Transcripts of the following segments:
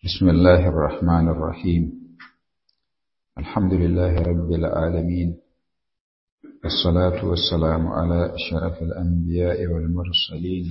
بسم الله الرحمن الرحيم الحمد لله رب العالمين والصلاة والسلام على أشرف الأنبياء والمرسلين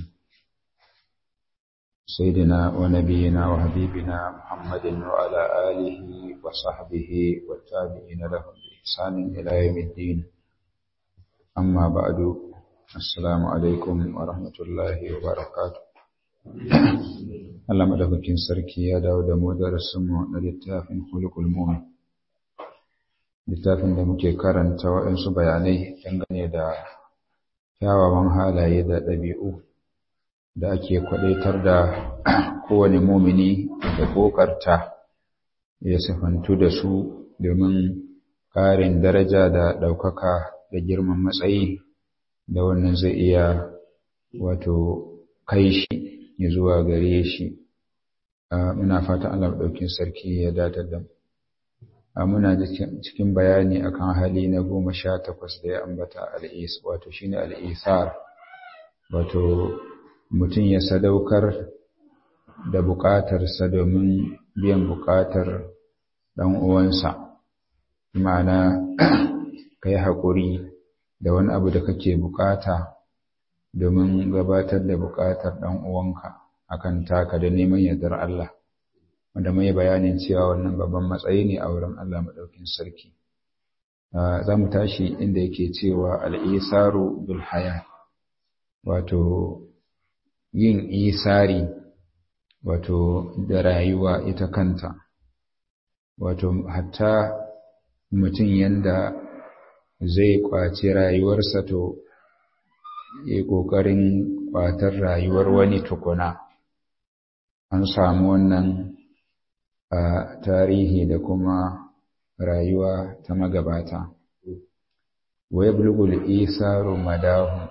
سيدنا ونبينا وحبيبنا محمد وعلى آله وصحبه والتابعين لهم بإحسان إلى يوم الدين أما بعد السلام عليكم ورحمة الله وبركاته Allah madaukakin sarki ya dawo da mu darasinmu na littafin hulukul mu'min littafin da muke karanta waɗansu bayanai dangane da kyawawan halaye da ɗabi'u da ake kwaɗaitar da kowane mumini da ƙoƙarta ya sifantu da su domin ƙarin daraja da ɗaukaka da girman matsayi da wannan zai iya wato kai shi ya zuwa gare shi muna fata Allah ɗaukin sarki ya datar da muna cikin bayani akan hali na goma sha takwas da ya ambata al'is wato shine al'isar wato mutum ya sadaukar da buƙatarsa domin biyan buƙatar ɗan uwansa ma'ana ka yi haƙuri da wani abu da kake buƙata domin gabatar da buƙatar ɗan uwanka akan taka da neman yardar Allah wanda mai bayanin cewa wannan babban matsayi ne a wurin Allah maɗaukin sarki za mu tashi inda yake cewa al'isaru bil haya wato yin isari wato da rayuwa ita kanta wato hatta mutum yanda zai kwaci rayuwarsa to yi ƙoƙarin ƙwatar rayuwar wani tukuna an samu wannan a tarihi da kuma rayuwa ta magabata wa ya bulgul isaru madahu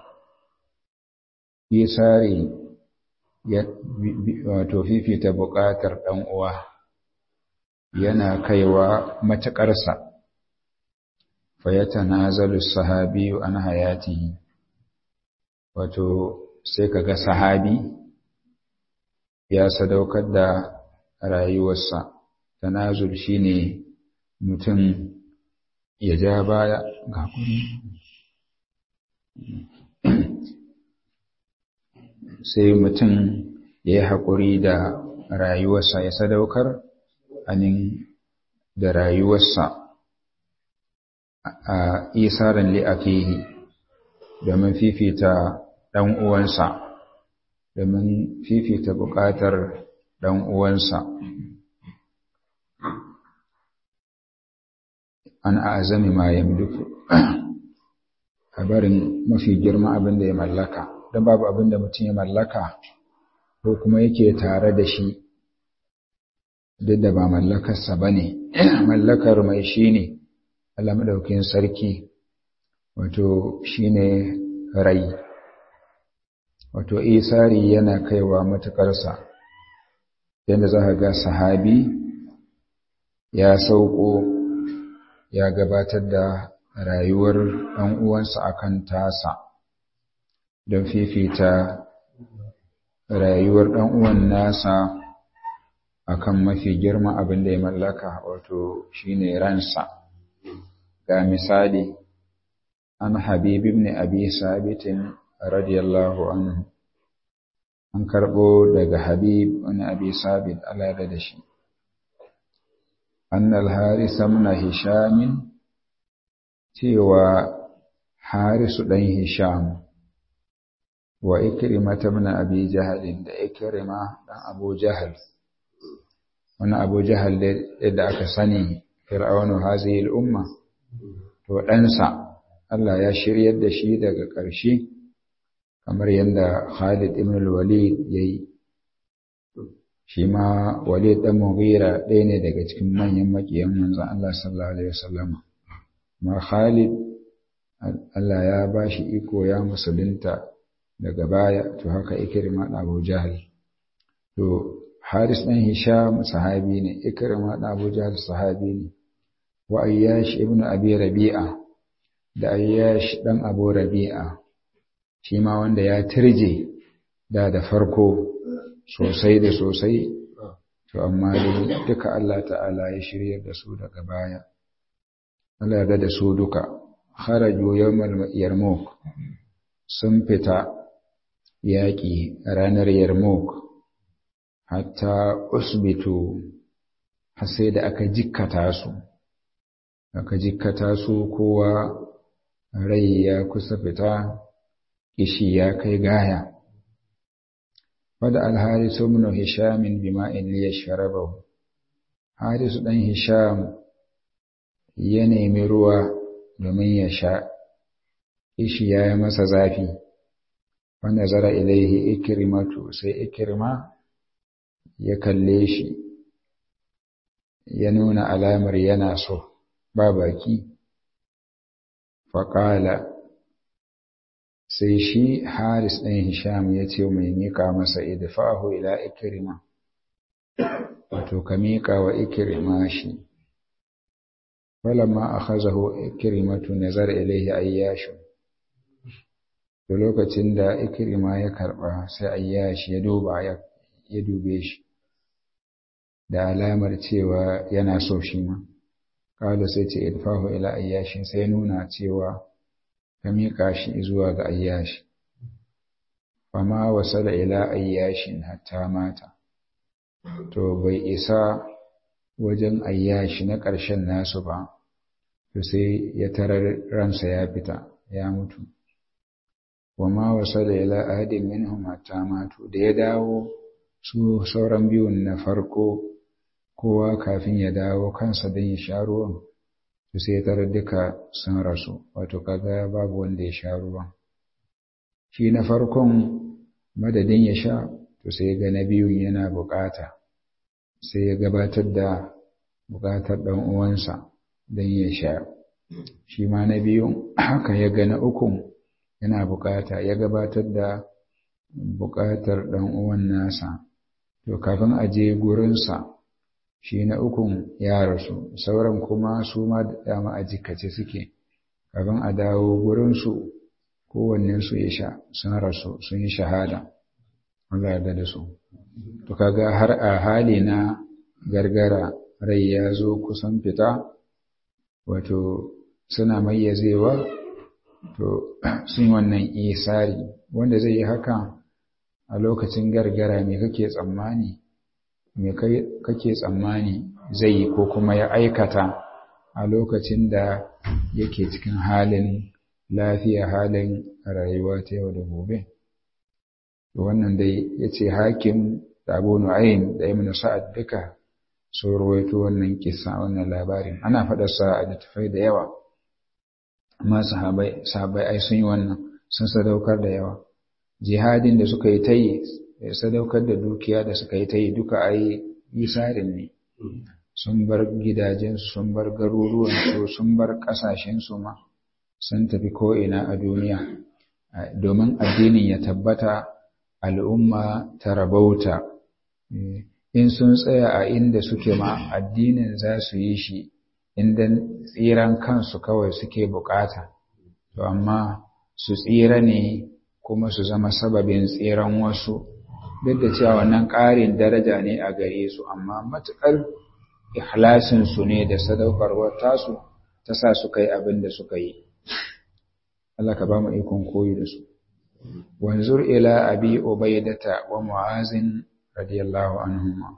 isari ya wato fifita buƙatar ɗan uwa yana kaiwa matuƙarsa fa ya tanazalu sahabiyu an hayatihi wato sai ka ga sahabi ya sadaukar da rayuwarsa tanazul shine mutum ya ja baya ga sai mutum ya yi haƙuri da rayuwarsa ya sadaukar anin da rayuwarsa a isarin li'afihi domin fifita ɗan uwansa domin fifita buƙatar ɗan uwansa an azami ma yamliku a barin mafi girma abin da ya mallaka don babu abin da mutum ya mallaka ko kuma yake tare da shi duk da ba mallakarsa ba ne mallakar mai shi ne Allah maɗaukin sarki wato shine rai wato isari yana kaiwa matukarsa yadda za ka ga sahabi ya sauko ya gabatar da rayuwar ɗan uwansa akan tasa don fifita rayuwar ɗan uwan nasa akan mafi girma abin da ya mallaka wato shine ransa ga misali an habib ibn abi sabitin radiyallahu anhu an karbo daga habib ibn abi sabit Allah da shi an al-haris ibn hisham cewa harisu dan hisham wa ikrima ibn abi jahl da ikrima dan abu jahl wani abu jahl da aka sani fir'aunu hazihi al-umma to ɗansa Allah ya shiryar da shi daga ƙarshe kamar yadda Khalid ibn al-Walid yayi shi ma Walid dan Mughira ɗaya ne daga cikin manyan makiyan manzon Allah sallallahu alaihi wasallam ma Khalid Allah ya bashi iko ya musulunta daga baya to haka Ikrima da Abu Jahl to Haris dan Hisham sahabi ne Ikrima da Abu Jahl sahabi ne wa Ayyash ibn Abi Rabi'a da Ayyash dan Abu Rabi'a shi ma wanda ya turje da da farko sosai da sosai to amma dai duka Allah ta'ala ya shiryar da su daga baya Allah ya da su duka kharaju yawmal yarmouk sun fita yaƙi ranar yarmouk hatta usbitu har sai da aka jikkata su aka jikkata su kowa rai ya kusa fita kishi ya kai gaya wadda alharisu ibn hisham bima'in liyashrabahu harisu dan hisham ya nemi ruwa domin ya sha kishi ya yi masa zafi wanda zara ilaihi ikrimatu sai ikrima ya kalle shi ya nuna alamar yana so ba baki faƙala sai shi haris ɗin hisham ya ce mai miƙa masa idfahu ila ikirima wato ka miƙa wa ikirima shi falamma akhazahu ikrimatu nazar ilayhi ayyashu da lokacin da ikirima ya karɓa sai ayyashi ya duba ya dube shi da alamar cewa yana so shi ma kala sai ce idfahu ila ayyashin sai nuna cewa ka miƙa shi zuwa ga ayyashi fama wasala ila ayyashin hatta mata to bai isa wajen ayyashi na ƙarshen nasu ba to sai ya tarar ransa ya fita ya mutu wama wasala ila ahadin minhum hatta matu da ya dawo su sauran biyun na farko kowa kafin ya dawo kansa don ya sha ruwan to sai ya tarar duka sun rasu wato kaga babu wanda ya sha ruwan shi na farkon madadin ya sha to sai ga na biyun yana bukata sai ya gabatar da bukatar ɗan uwansa don ya sha shi ma na biyun haka ya ga na ukun yana bukata ya gabatar da bukatar ɗan uwan nasa to kafin a je gurinsa shi na ukun ya rasu sauran kuma su ma dama a jikace suke kafin a dawo gurinsu kowannensu ya sha sun rasu sun yi shahada Allah yarda da su to kaga har a hali na gargara rai ya zo kusan fita wato suna mayyazewa to sun wannan isari wanda zai yi haka a lokacin gargara me kake tsammani me kake tsammani zai yi ko kuma ya aikata a lokacin da yake cikin halin lafiya halin rayuwa ta yau da gobe wannan dai ya ce hakim da abu nu'ayin da ibn sa'ad duka sun rawaito wannan kisa wannan labarin ana faɗarsa a littattafai da yawa amma sahabai sahabai ai sun yi wannan sun sadaukar da yawa jihadin da suka yi ta yi sadaukar da dukiya da suka yi ta yi duka ai yisarin ne sun bar gidajensu sun bar garuruwansu sun bar ƙasashensu ma sun tafi ko'ina a duniya domin addinin ya tabbata al'umma ta rabauta in sun tsaya a inda suke ma addinin za su yi shi inda tsiran kansu kawai suke bukata to amma su tsira ne kuma su zama sababin tsiran wasu duk da cewa wannan ƙarin daraja ne a gare su amma matuƙar ikhlasinsu ne da sadaukarwar tasu ta sa su kai abin da suka yi Allah ka ba mu ikon koyi da su wanzur ila abi ubaidata wa mu'azin radiyallahu anhuma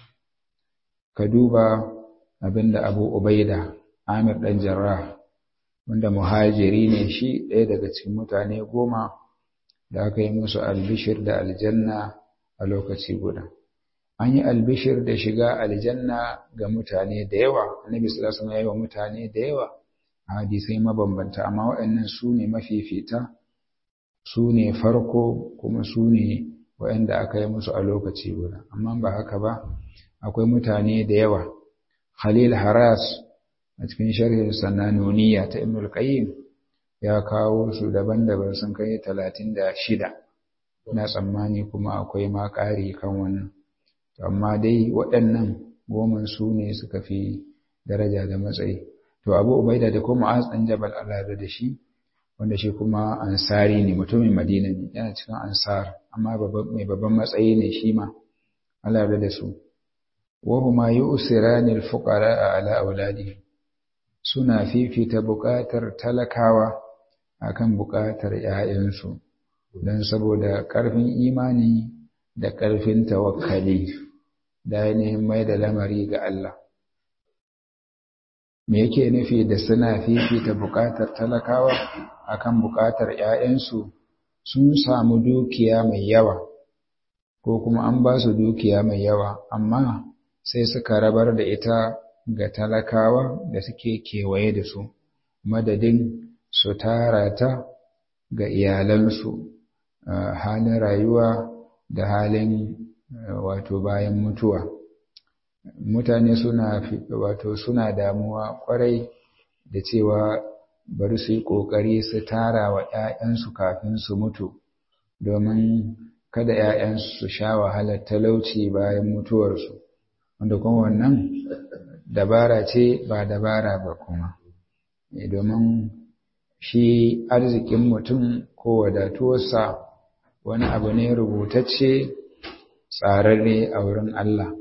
ka duba abinda abu ubaida amir dan jarrah wanda muhajiri ne shi ɗaya daga cikin mutane goma da aka yi musu albishir da aljanna a lokaci guda an yi albishir da shiga aljanna ga mutane da yawa annabi sallallahu alaihi wasallam ya yi mutane da yawa a hadisai mabambanta amma waɗannan su ne mafifita su ne farko kuma su ne waɗanda aka yi musu a lokaci guda amma ba haka ba akwai mutane da yawa khalil haras a cikin sharhin sananuniya ta ibnul qayyim ya kawo su daban-daban sun kai talatin da shida na tsammani kuma akwai ma ƙari kan wannan amma dai waɗannan goman su ne suka fi daraja da matsayi to abu ubaida da kuma mu'az ɗan jabal Allah da shi wanda shi kuma ansari ne mutumin madina ne yana cikin ansar amma mai babban matsayi ne shi ma Allah da su wahuma yu'sirani al-fuqara ala auladihim suna fifita buƙatar talakawa akan buƙatar ‘ya'yansu don saboda ƙarfin imani da ƙarfin tawakkali da ainihin mai da lamari ga Allah. Me yake nufi da suna fifita buƙatar talakawa akan buƙatar ‘ya'yansu sun samu dukiya mai yawa, ko kuma an ba su dukiya mai yawa, amma sai suka rabar da ita ga talakawa da suke kewaye da su, madadin su tara ta ga iyalansu halin rayuwa da halin wato bayan mutuwa. Mutane suna wato suna damuwa kwarai da cewa bari su yi ƙoƙari su tara wa ‘ya'yansu kafin su mutu, domin kada ‘ya'yansu su sha wahalar talauci bayan mutuwarsu, wanda kuma wannan dabara ce ba dabara ba kuma. Domin shi arzikin mutum ko wadatuwarsa wani abu ne rubutacce tsararre a wurin Allah.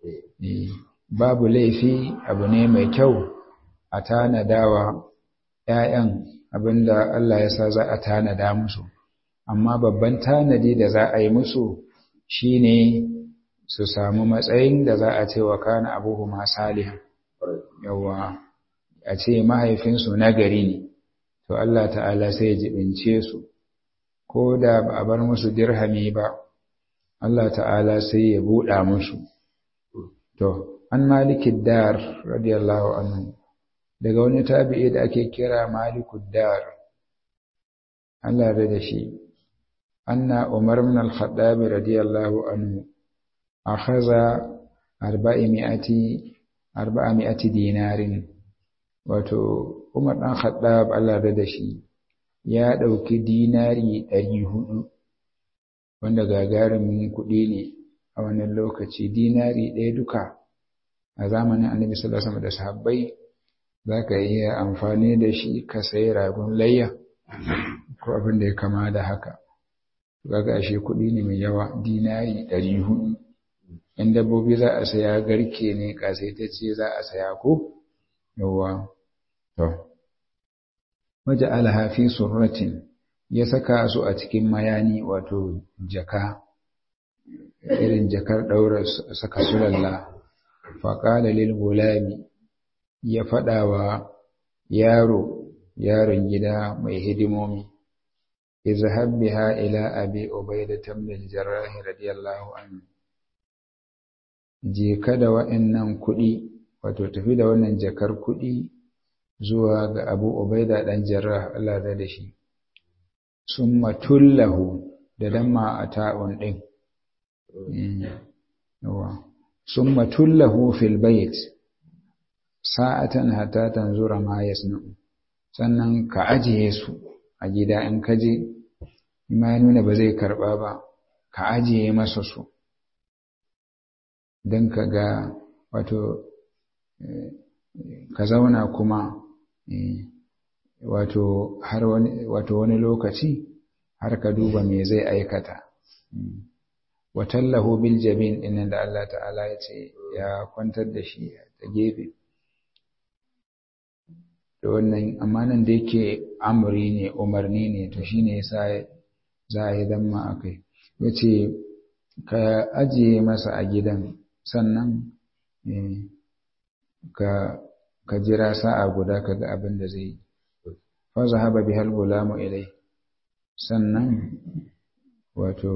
Babu laifi abu ne mai kyau a tanadawa ‘ya'yan abinda Allah ya sa za a tanada musu, amma babban tanadi da za a yi musu shi ne su samu matsayin da za a ce wa kana abuhuma salihan. Yawwa, a ce mahaifinsu nagari ne, to Allah ta'ala sai ya jibince su, ko da ba a bar musu dirhami ba, Allah ta'ala sai ya buɗa musu. To, an malikin dar, radiyallahu anhu, daga wani tabi'i da ake kira malikud dar, Allah da da shi, anna Umar min al-Khattab radiyallahu anhu, akhadha arba'imi'ati arba'ami'ati dinarin wato Umar dan Khattab Allah da shi ya dauki dinari 400 wanda gagarumin kuɗi ne a wannan lokaci dinari ɗaya duka a zamanin Annabi sallallahu alaihi wasallam da sahabbai zaka iya amfani da shi ka sayi ragon layya ko abin da ya kama da haka kaga ashe kuɗi ne mai yawa dinari 400 in dabbobi za a saya garke ne kasaitacce za a saya ko yawa to waje alhafi surratin ya saka su a cikin mayani wato jaka irin jakar ɗaura saka sulalla faƙala lil gulami ya faɗa wa yaro yaron gida mai hidimomi izhab biha ila abi ubaida ibn al-jarrah radiyallahu anhu je ka da wa'annan kuɗi wato tafi da wannan jakar kuɗi zuwa ga abu ubaida ɗan jarrah Allah da da shi sun matullahu da damma a ta'un ɗin sun matullahu fil bait sa'atan hatta tanzura ma yasna'u sannan ka ajiye su a gida in ka je ma ya nuna ba zai karɓa ba ka ajiye masa su don ka ga wato ka zauna kuma wato har wani wato wani lokaci har ka duba me zai aikata watallahu bil jabin din da Allah ta'ala ya ce ya kwantar da shi ta gefe da wannan amma nan da yake amri ne umarni ne to shine yasa za a yi damma akai yace ka ajiye masa a gidan sannan ka ka jira sa'a guda ka ga abin da zai yi fa zahaba bihal gulamu ilai sannan wato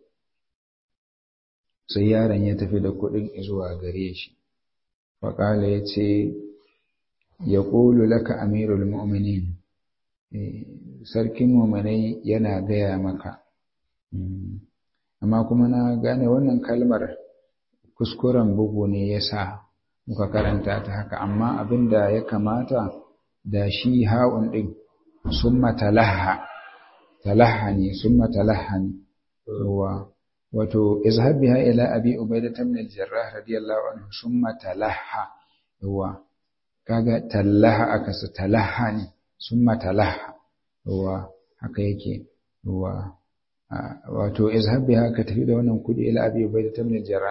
sai yaron ya tafi da kuɗin zuwa gare shi faƙala ya ce ya ƙulu laka amirul mu'minin sarkin mu'minai yana gaya maka amma kuma na gane wannan kalmar kuskuren bugu ne ya sa muka karanta ta haka amma abin da ya kamata da shi ha'un ɗin sun matalaha talaha ne sun matalaha ne wato izhab biha ila abi ubaidah ibn al-jarrah radiyallahu anhu summa talaha yawa kaga talaha aka su talaha ne summa talaha yawa haka yake yawa wato izhab biha ka tafi da wannan kudi ila abi ubaidah ibn al-jarrah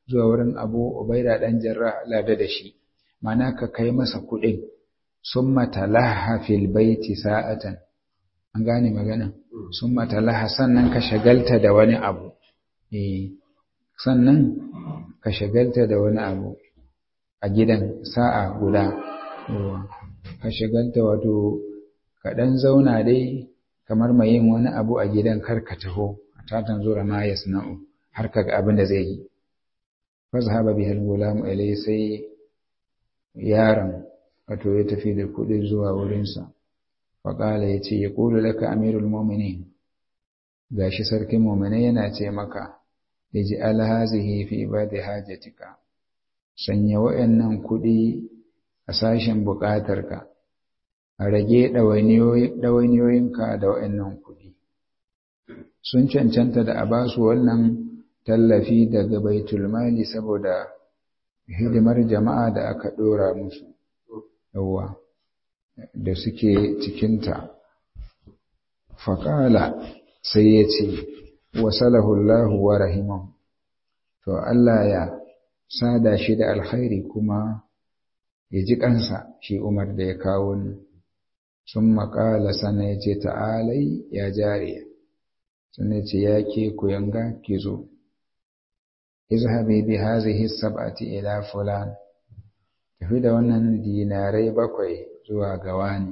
zuwa wurin abu ubaida dan jarra lada da shi mana ka kai masa kuɗin sun matalaha fil baiti sa'atan an gane magana sun matalaha sannan ka shagalta da wani abu eh sannan ka shagalta da wani abu a gidan sa'a guda ka shagalta wato ka ɗan zauna dai kamar mai yin wani abu a gidan kar ka taho ta tanzura ma yasna'u har ka ga abin da zai yi fazhaba bihi al-gulam ilai sai yaron wato ya tafi da kuɗi zuwa wurinsa faƙala ya ce ya ƙulu laka amirul mu'minin gashi sarkin mu'minai yana ce maka iji alhazihi fi ibadi hajatika sanya wa'annan kuɗi a sashen buƙatarka a rage ɗawainiyoyinka da wa'annan kuɗi sun cancanta da a basu wannan tallafi daga baitul mali saboda hidimar jama'a da aka ɗora musu yawa da suke cikinta faƙala sai ya ce wasalahullahu wa rahimahu to Allah ya sada shi da alkhairi kuma ya ji kansa shi Umar da ya kawo ni sun maƙala sana ya ce ta'alai ya jariya sun ya ce ya ke kuyanga ki zo izhabi bi hazihi sab'ati ila fulan tafi da wannan dinarai bakwai zuwa ga wani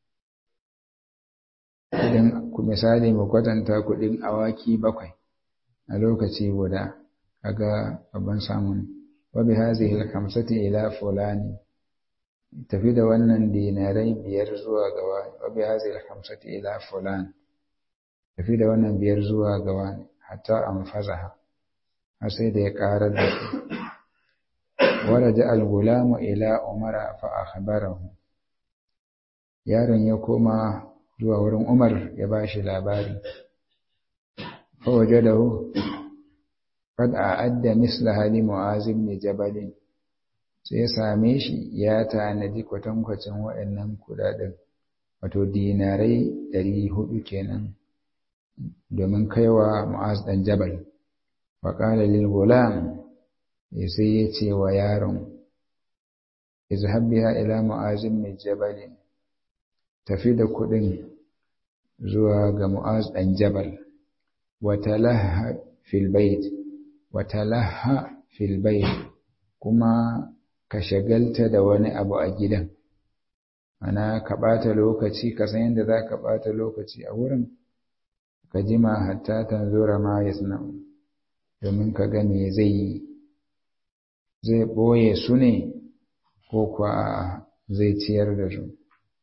idan misali mu kwatanta kuɗin awaki bakwai a lokaci guda kaga babban samun wa bi hazihi al-khamsati ila fulani tafi da wannan dinarai biyar zuwa ga wani wa bi hazihi al-khamsati ila fulan tafi da wannan biyar zuwa ga wani hatta anfazaha har sai da ya karar da su waraja al-gulamu ila umara fa akhbarahu yaron ya koma zuwa wurin Umar ya ba shi labari. Fawajadahu qad a'adda misla hali Mu'az ibn Jabal sai ya same shi ya tanadi kwatankwacin waɗannan kudaden wato dinarai ɗari hudu kenan domin kaiwa Mu'az dan Jabal wa qala lil gulam sai ya ce wa yaron izhab biha ila Mu'az ibn Jabal tafi da kuɗin zuwa ga Mu'az ɗan Jabal, watalaha filbait, watalaha filbait, kuma ka shagalta da wani abu a gidan, ana ka ɓata lokaci, ka san yadda za ka ɓata lokaci a wurin, ka jima hatta tanzura ma ya domin ka ga me zai yi, zai ɓoye su ne ko kuwa zai ciyar da su.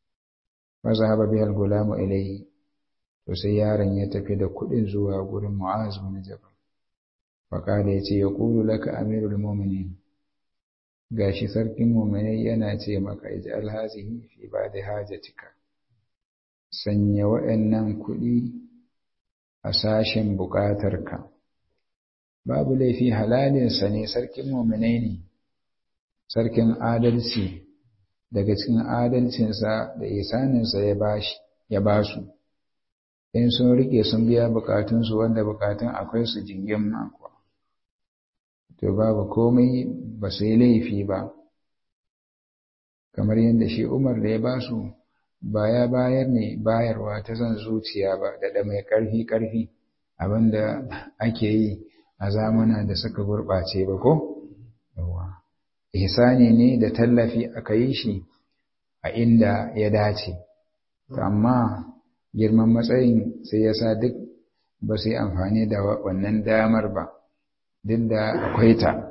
فذهب بها الغلام إليه to sai yaron ya tafi da kuɗin zuwa gurin Mu'az bin Jabal faqala yace ya qulu laka amirul mu'minin gashi sarkin mu'minai yana ce maka ij'al hazihi fi ba'di hajatika sanya wa'annan kuɗi a sashen buƙatarka babu laifi halalinsa ne sarkin mu'minai ne sarkin adalci daga cikin adalcinsa da isaninsa ya bashi ya basu in sun rike sun biya bukatunsu wanda bukatun akwai su jingin mako to babu komai ba su yi laifi ba kamar yadda shi umar da ya basu ba ya bayar ne bayarwa ta zan zuciya ba da mai ƙarfi ƙarfi abinda ake yi a zamana da suka gurɓace ba ko ihsani ne da tallafi aka yi shi a inda ya dace amma girman matsayin sai ya sa duk ba su yi amfani da wannan damar ba duk da akwai ta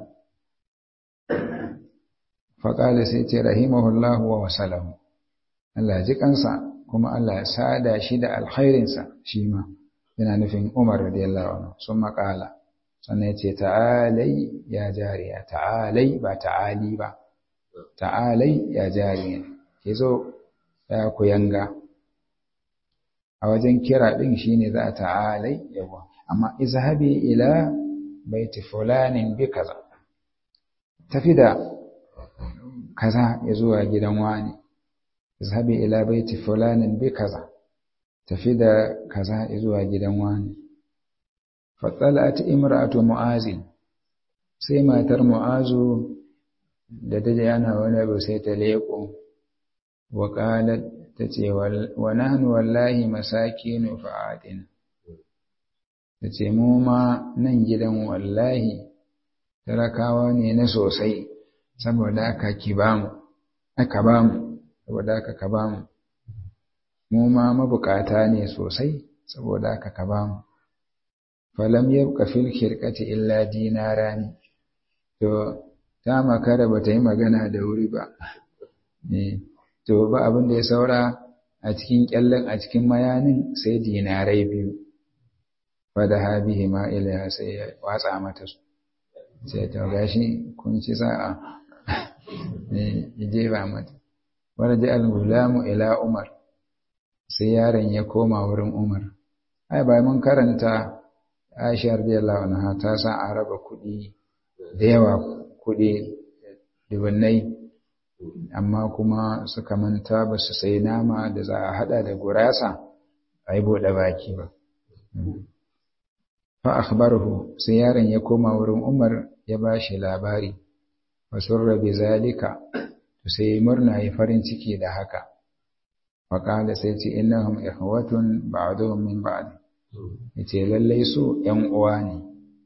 faƙala sai ce rahimahullahu wa wasalahu Allah ji kansa kuma Allah ya sada shi da alkhairinsa shi ma yana nufin Umar radiyallahu anhu sun maƙala sannan ya ce ta'alai ya jariya ta'alai ba ta'ali ba ta'alai ya jariya ke zo ya kuyanga a wajen kira ɗin shi ne za a ta'alai yawa amma izhabi ila baiti fulanin bi kaza tafi da kaza ya zuwa gidan wani izhabi ila baiti fulanin bi kaza tafi da kaza ya zuwa gidan wani fatsalat imra'atu mu'azin sai matar mu'azu da ta ana wani abu sai ta leƙo wa ƙalat ta ce wa nahnu wallahi masakinu fa'adina ta ce mu ma nan gidan wallahi talakawa ne na sosai saboda aka ki bamu aka bamu saboda aka ka bamu mu ma mabukata ne sosai saboda aka ka bamu falam yabqa fil khirqati illa dinarani to ta makara ba ta yi magana da wuri ba to ba abin da ya saura a cikin kyallen a cikin mayanin sai dinarai biyu fada habihi ma ilaiha sai ya watsa mata su sai ta gashi kun ci sa'a ya jefa mata wanda al-gulamu ila umar sai yaron ya koma wurin umar ai ba mun karanta aisha radiyallahu anha ta sa a raba kuɗi da yawa kuɗi dubunnai amma kuma suka manta ba su sai nama da za a hada da gurasa a yi buɗe baki ba fa akhbarahu sai yaron ya koma wurin Umar ya ba shi labari wa surra bi zalika to sai murna yi farin ciki da haka wa qala sai ce innahum ikhwatun ba'duhum min ba'd yace lallai su ƴan uwa ne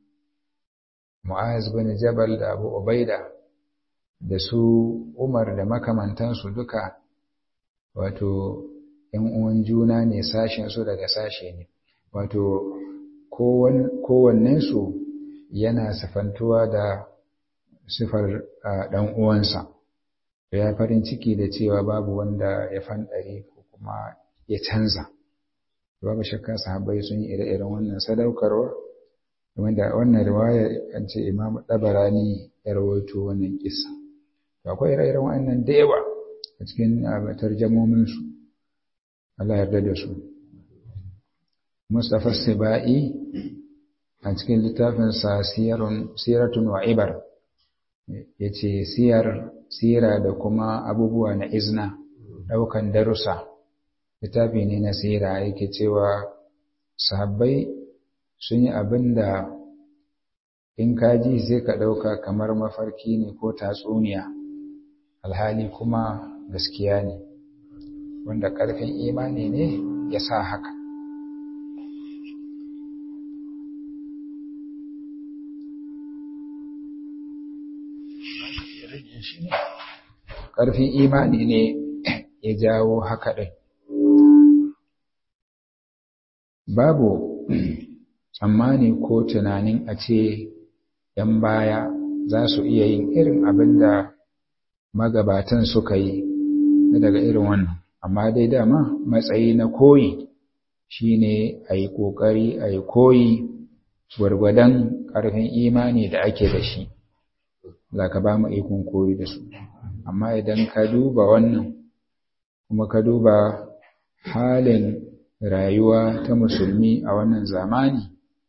Mu'az bin Jabal da Abu Ubaida da su Umar da makamantansu duka wato ‘yan uwan juna ne sashensu daga sashe ne, wato kowannensu yana sifantuwa da sifar ɗan uwansa, ya farin ciki da cewa babu wanda ya fanɗare ko kuma ya canza. Babu shakka sahabbai sun yi ire-iren wannan sadaukarwa, wanda wannan riwaya an ce Imam Dabarani ya rawaito wannan kisa. akwai ire-iren wa'annan da yawa a cikin tarjamominsu Allah yarda da su Mustapha Sibai a cikin littafinsa siratun wa ibar ya ce siyar sira da kuma abubuwa na izna ɗaukan darussa littafi ne na sira yake cewa sahabbai sun yi abin da in kaji sai ka ɗauka kamar mafarki ne ko tatsuniya alhali kuma gaskiya ne wanda ƙarfin imani ne ya sa haka ƙarfin imani ne ya jawo haka ɗin babu tsammani ko tunanin a ce ‘yan baya za su iya yin irin abin da magabatan suka yi daga irin wannan amma dai dama matsayi na koyi shine a yi ƙoƙari a yi koyi gwargwadon ƙarfin imani da ake da shi za ka ba mu ikon koyi da su amma idan ka duba wannan kuma ka duba halin rayuwa ta musulmi a wannan zamani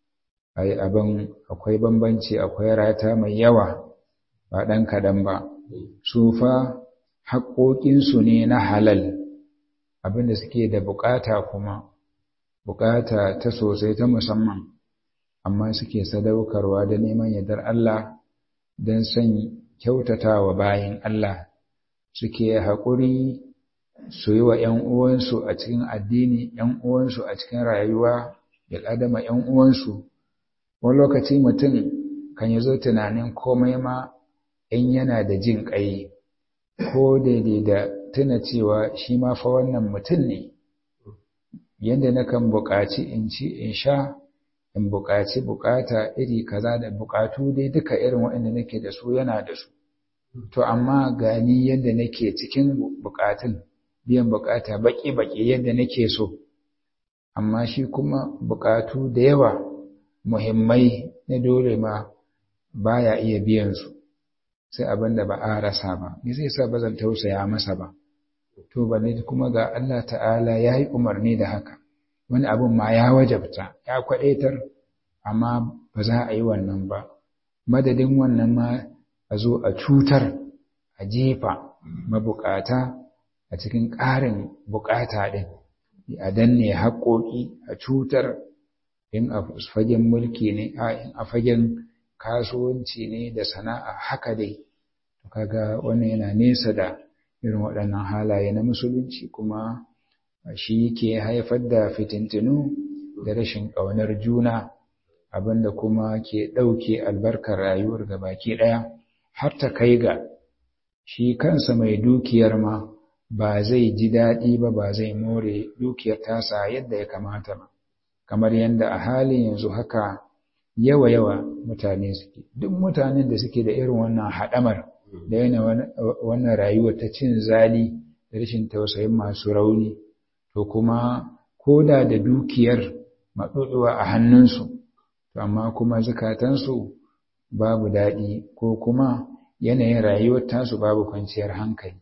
ai abin akwai bambanci akwai rata mai yawa ba ɗan kaɗan ba su fa haƙoƙinsu ne na halal abinda suke da buƙata kuma buƙata ta sosai ta musamman amma suke sadaukarwa da neman yardar Allah don son kyautatawa bayan Allah suke haƙuri su yi wa ‘yan uwansu a cikin addini ‘yan uwansu a cikin rayuwa bil'adama ‘yan uwansu wani lokaci mutum kan yi zo tunanin komai ma in yana da jin ƙai ko daidai da tuna cewa shi ma fa wannan mutum ne yadda na kan buƙaci in ci in sha in buƙaci buƙata iri kaza da buƙatu dai duka irin waɗanda nake da su yana da su to amma gani yadda nake cikin buƙatun biyan buƙata baƙi-baƙi yadda nake so amma shi kuma buƙatu da yawa muhimmai na dole ma baya iya biyan su sai abin da ba a rasa ba me zai sa ba zan tausaya masa ba to balle kuma ga Allah ta'ala ya yi umarni da haka wani abin ma ya wajabta ya kwaɗaitar amma ba za a yi wannan ba madadin wannan ma a zo a cutar a jefa mabukata a cikin ƙarin bukata ɗin a danne haƙoƙi a cutar in a fagen mulki ne in a fagen kasuwanci ne da sana'a haka dai kaga wannan yana nesa da irin waɗannan halaye na musulunci kuma shi ke haifar da fitintinu da rashin ƙaunar juna abinda kuma ke ɗauke albarkar rayuwar ga baki ɗaya har ta kai ga shi kansa mai dukiyar ma ba zai ji daɗi ba ba zai more dukiyar tasa yadda ya kamata ba kamar yadda a halin yanzu haka yawa-yawa mutane suke duk mutanen da suke da irin wannan haɗamar da yana wannan rayuwar ta cin zali da rashin tausayin masu rauni to kuma koda da dukiyar maɗuɗuwa a hannunsu to amma kuma zukatansu babu daɗi ko kuma yanayin rayuwar tasu babu kwanciyar hankali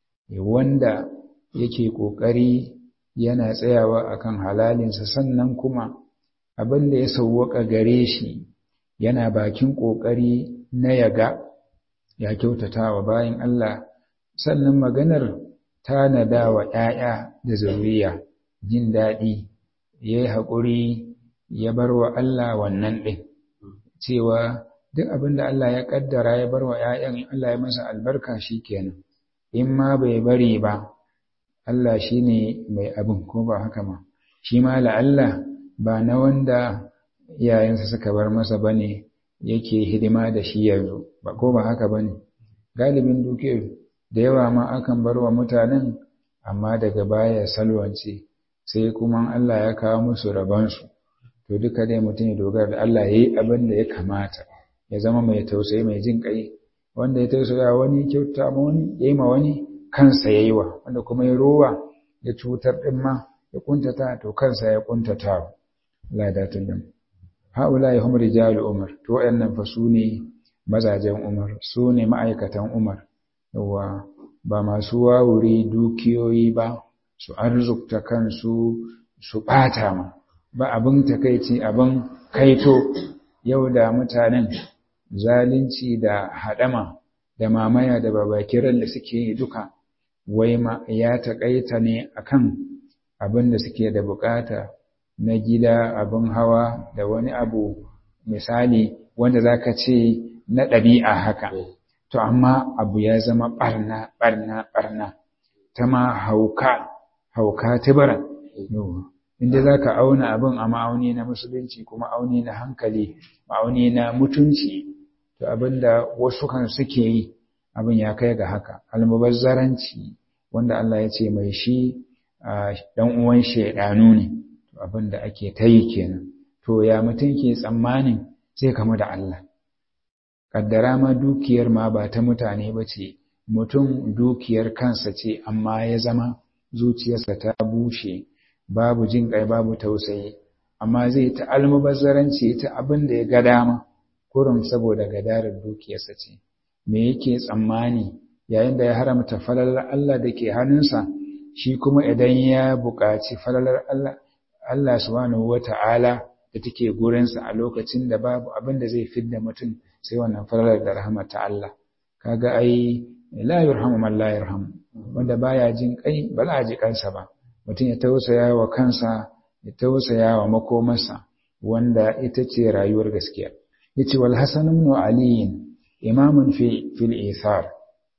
wanda yake ƙoƙari yana tsayawa akan halalinsa sannan kuma abin da ya sauwaka gare shi yana bakin ƙoƙari na yaga ya kyautata wa bayan Allah sannan maganar tanada wa ‘ya'ya da zuriya jin daɗi ya yi haƙuri ya bar wa Allah wannan ɗin cewa duk abin da Allah ya ƙaddara ya bar wa ‘ya'yan Allah ya masa albarka shi kenan in ma bai bari ba Allah shi ne mai abin ko ba haka ma shi ma la'alla ba na wanda iyayensa suka bar masa ba ne yake hidima da shi yanzu ba ko ba haka ba ne galibin dukiyar da yawa ma akan bar wa mutanen amma daga baya salwance sai kuma Allah ya kawo musu rabansu to duka dai mutum ya dogara da Allah ya yi abin da ya kamata ya zama mai tausayi mai jin kai wanda ya tausaya wani kyauta ma wani ya yi ma wani kansa ya yi wa wanda kuma ya rowa ya cutar ɗin ma ya kuntata to kansa ya kuntata Allah ya datar da mu haula ya hum rijalu umar to wayannan fa su ne mazajen umar su ne ma'aikatan umar yawa ba masu wawuri dukiyoyi ba su arzukta kansu su ɓata ma ba abin takaici abin kaito yau da mutanen zalunci da haɗama da mamaya da babakiran da suke yi duka wai ma ya taƙaita ne akan abin da suke da bukata na gida abin hawa da wani abu misali wanda zaka ce na ɗabi'a haka to amma abu ya zama ɓarna ɓarna ɓarna ta ma hauka hauka tibaran inda za ka auna abin a ma'auni na musulunci kuma auni na hankali ma'auni na mutunci to abin da wasu kan suke yi abin ya kai ga haka almubazzaranci wanda Allah ya ce mai shi dan uwan shaidanu ne to abin da ake ta yi kenan to ya mutum ke tsammanin zai kamu da Allah kaddara ma dukiyar ma ba ta mutane ba ce mutum dukiyar kansa ce amma ya zama zuciyarsa ta bushe babu jin kai babu tausayi amma zai ta almubazzaranci ta abin da ya ga dama kurum saboda gadarar dukiyarsa ce me yake tsammani yayin da ya haramta falalar Allah da ke hannunsa shi kuma idan ya buƙaci falalar Allah Allah subhanahu wata'ala da take gurinsa a lokacin da babu abin da zai fidda mutum sai wannan falalar da rahama ta Allah kaga ai la yurhamu man la yarhamu wanda baya jin kai ba za a ji kansa ba mutum ya tausaya wa kansa ya tausaya wa makomarsa wanda ita ce rayuwar gaskiya yace wal hasan ibn ali imamun fi fil ithar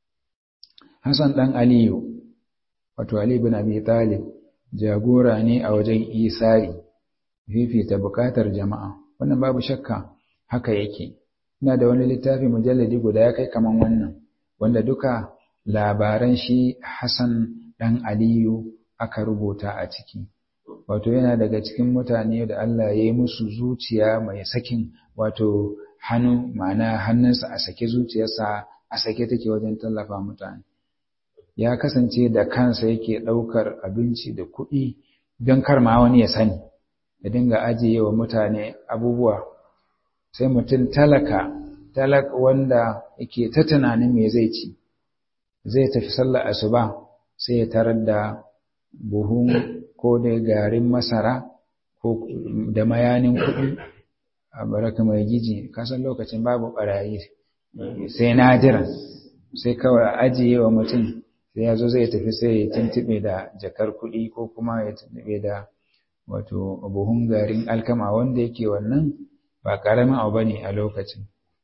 hasan dan aliyu wato ali ibn abi talib jagora ne a wajen isari fifita bukatar jama'a wannan babu shakka haka yake ina da wani littafi mujalladi guda ya kai kaman wannan wanda duka labaran shi Hassan dan Aliyu aka rubuta a ciki wato yana daga cikin mutane da Allah ya yi musu zuciya mai sakin wato hannu ma'ana hannunsa a sake zuciyarsa a sake take wajen tallafa mutane ya kasance da kansa yake ɗaukar abinci da kuɗi don kar ma wani ya sani ya dinga ajiye wa mutane abubuwa sai mutum talaka talak wanda yake ta tunanin me zai ci zai tafi sallar asuba sai ya tarar da buhun ko da garin masara ko da mayanin kuɗi a baraka mai giji kasan lokacin babu barayi sai nadira sai kawai ajiye wa mutum sai ya zo zai tafi sai ya tuntube da jakar kuɗi ko kuma ya tuntube da wato buhun garin alkama wanda yake wannan ba ƙaramin abu bane a lokacin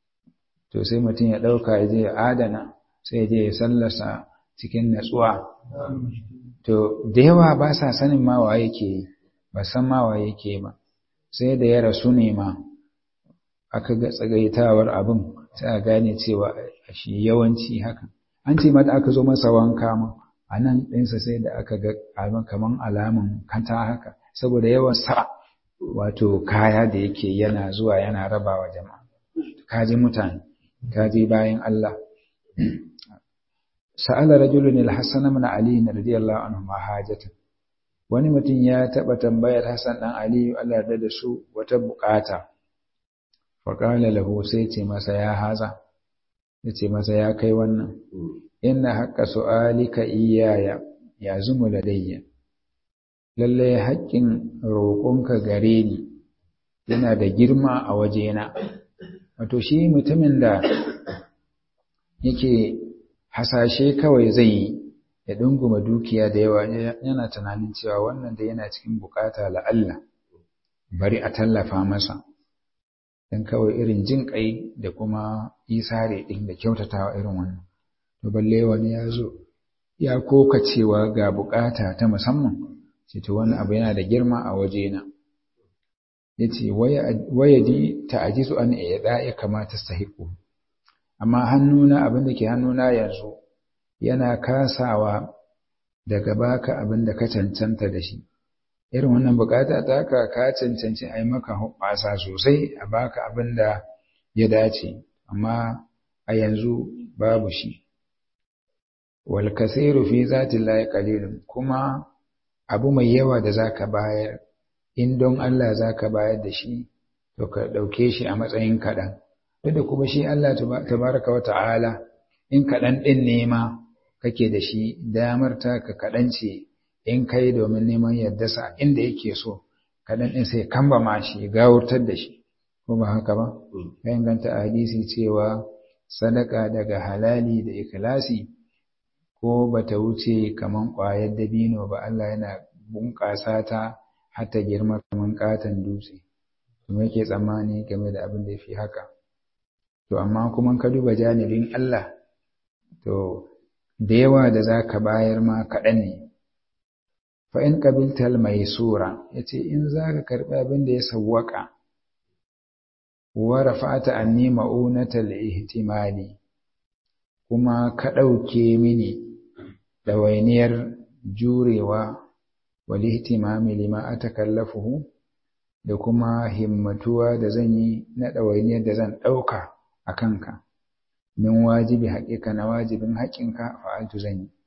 to sai mutum ya ɗauka ya je ya adana sai ya je ya sallasa cikin natsuwa to da yawa ba sa sanin ma wa yake yi ba san ma wa yake ba sai da ya rasu ne ma aka ga tsagaitawar abin sai a gane cewa shi yawanci haka an ce mata aka zo masa wanka ma a nan ɗinsa sai da aka ga kaman alamun kanta haka saboda yawan sa wato kaya da yake yana zuwa yana rabawa jama'a kaji mutane kaji bayan Allah sa'ala rajulun al-hasan ibn ali radiyallahu anhu ma hajatan wani mutum ya taba tambayar Hassan dan Ali Allah da da su wata bukata fa qala lahu sai ce masa ya haza yace masa ya kai wannan inna haqqa su'alika iyaya ya zumu ladayya lalle haƙƙin roƙonka gare ni yana da girma a wajena wato shi mutumin da yake hasashe kawai zai yi ya dunguma dukiya da yawa yana tunanin cewa wannan da yana cikin bukata la'alla bari a tallafa masa don kawai irin jin kai da kuma isare ɗin da kyautatawa irin wannan to balle wani ya zo ya koka cewa ga bukata ta musamman ce to wani abu yana da girma a wajena ya ce wayadi ta ajizu an iya ya kamata sahiku amma hannuna abin da ke hannuna yanzu yana kasawa daga baka abin da ka cancanta da shi irin wannan bukata ta ka ka cancanci a yi maka hoɓasa sosai a baka abin da ya dace amma a yanzu babu shi wal kasiru fi zati llahi qalilun kuma abu mai yawa da zaka bayar in don Allah zaka bayar da shi to ka dauke shi a matsayin kaɗan duk da kuma shi Allah tabaraka wa ta'ala in kaɗan ɗin ne ma kake da shi damar ta ka kaɗan ce in kai domin neman yardarsa inda yake so kaɗan ɗin sai kamba ma shi gawurtar da shi ko ba haka ba ya inganta a hadisi cewa sadaka daga halali da ikhlasi ko bata wuce kaman ƙwayar dabino ba Allah yana bunƙasa ta har ta girma kaman ƙaton dutse kuma yake tsammani game da abin da ya fi haka to amma kuma ka duba janibin Allah to da yawa da za ka bayar ma kaɗan ne fa in qabiltal maysura yace in za ka karɓi abin da ya sawwaka wa rafa'ata anni ma'unatal ihtimali kuma ka ɗauke mini ɗawainiyar jurewa wal ihtimami lima atakallafuhu da kuma himmatuwa da zan yi na ɗawainiyar da zan ɗauka a kanka min wajibi haƙiƙa na wajibin haƙinka fa'altu zan yi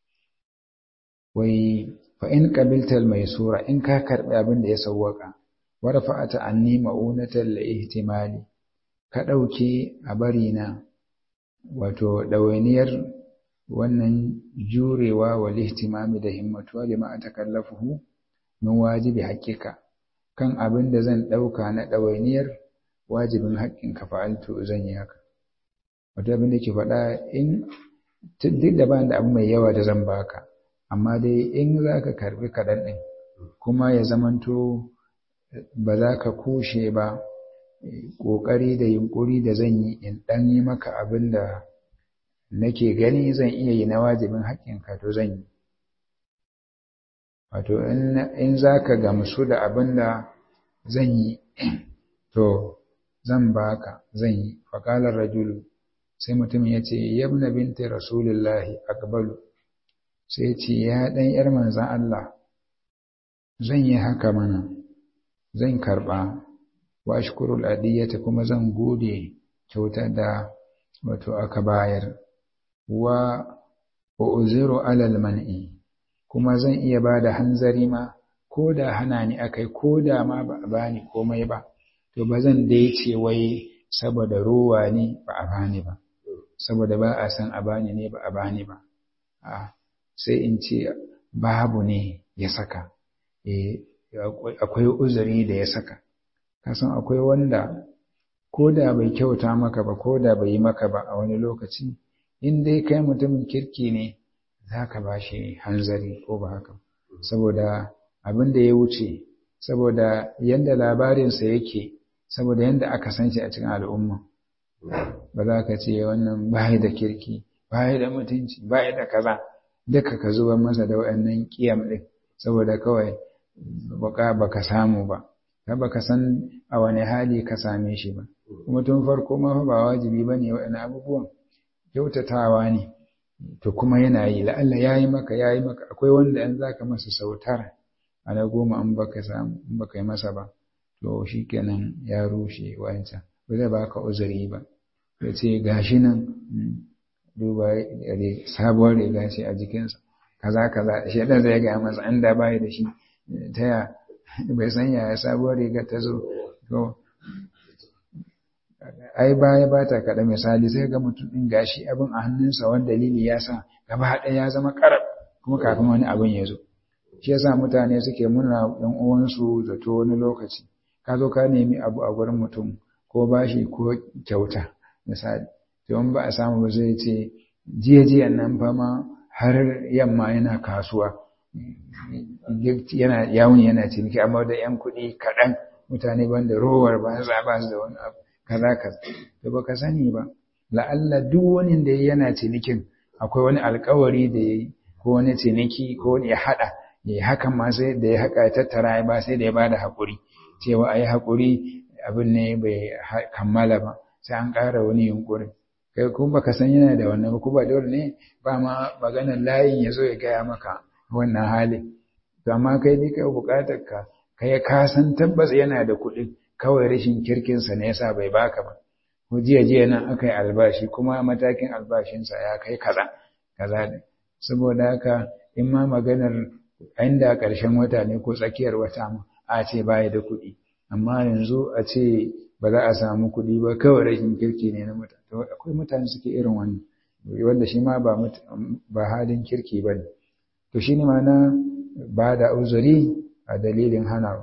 wai fa in qabiltal maysura in ka karɓi abin da ya sawwaka wa rafa'ata anni ma'unatal ihtimali ka ɗauke a bari na wato ɗawainiyar wannan jurewa wal ihtimami da himmatuwa lima atakallafuhu min wajibi haƙiƙa kan abin da zan ɗauka na ɗawainiyar wajibin haƙƙin ka fa'altu zan yi haka wato abin da ke faɗa in duk da ba da abu mai yawa da zan baka amma dai in za ka karɓi kaɗan ɗin kuma ya zamanto ba za ka kushe ba ƙoƙari da yunƙuri da zan yi in ɗan yi maka abin da nake gani zan iya yi na wajibin haƙƙinka to zan yi wato in za ka gamsu da abin da zan yi to zan baka zan yi faƙalar rajulu sai mutum ya ce yabna binti rasulullahi akbalu sai ce ya ɗan ‘yar manzan Allah zan yi haka mana zan karɓa wa shukurul adiyyata kuma zan gode kyauta da wato aka bayar wa uziru alal man'i kuma zan iya ba da hanzari ma ko da hana ni akai ko da ma ba a bani komai ba to ba zan dai ce wai saboda ruwa ne ba a bani ba saboda ba a san a bani ne ba a bani ba a sai in ce babu ne ya saka eh akwai uzuri da ya saka kasan akwai wanda ko da bai kyauta maka ba ko da bai yi maka ba a wani lokaci in dai kai mutumin kirki ne za ka ba shi hanzari ko ba haka saboda abin da ya wuce saboda yadda labarinsa yake saboda yadda aka san shi a cikin al'umma ba za ka ce wannan bayi da kirki bayi da mutunci bayi da kaza duka ka zuba masa da waɗannan kiyam ɗin saboda kawai baka baka samu ba ka baka san a wani hali ka same shi ba kuma tun farko ma ba wajibi bane waɗannan abubuwan kyautatawa ne to kuma yana yi la'alla ya yi maka ya yi maka akwai wanda in za ka masa sautar a na goma in baka samu in baka yi masa ba to shi kenan ya rushe wancan ba zai baka uzuri ba ya ce gashi nan duba sabuwar riga ce a jikinsa kaza kaza shi ɗan zai gaya masa an da baya da shi ta ya bai san yaya sabuwar riga ta zo to ai baya ba ta kaɗa misali sai ga mutum ɗin gashi abin a hannunsa wani dalili ya sa gaba ɗaya ya zama ƙarab kuma kafin wani abin ya zo shi yasa mutane suke muna ɗan uwansu zato wani lokaci ka zo ka nemi abu a gurin mutum ko bashi ko kyauta misali to in ba a samu ba zai ce jiya jiya nan fa ma har yamma yana kasuwa yana yawon yana ciniki amma da yan kuɗi kaɗan mutane banda rowar ba za ba su da wani abu kaza kaza to baka sani ba la'alla duk wani da yana cinikin akwai wani alkawari da yayi ko wani ciniki ko wani ya hada ya hakan ma sai da ya haka ya tattara ba sai da ya bada hakuri cewa ayi hakuri abin ne bai kammala ba sai an ƙara wani yunkuri kai kuma baka san yana da wannan ba kuma dole ne ba ma maganar layin ya zo ya gaya maka wannan hali to amma kai ne kai bukatar ka kai ka san tabbas yana da kuɗi kawai rashin kirkinsa ne yasa bai baka ba ko jiya jiya nan aka yi albashi kuma matakin albashinsa ya kai kaza kaza ne saboda haka in ma maganar inda ƙarshen wata ne ko tsakiyar wata ma a ce baya da kuɗi amma yanzu a ce ba za a samu kuɗi ba kawai rashin kirki ne na mutane to akwai mutane suke irin wannan wanda shi ma ba ba halin kirki ba ne to shi ne ma na ba da uzuri a dalilin hanawa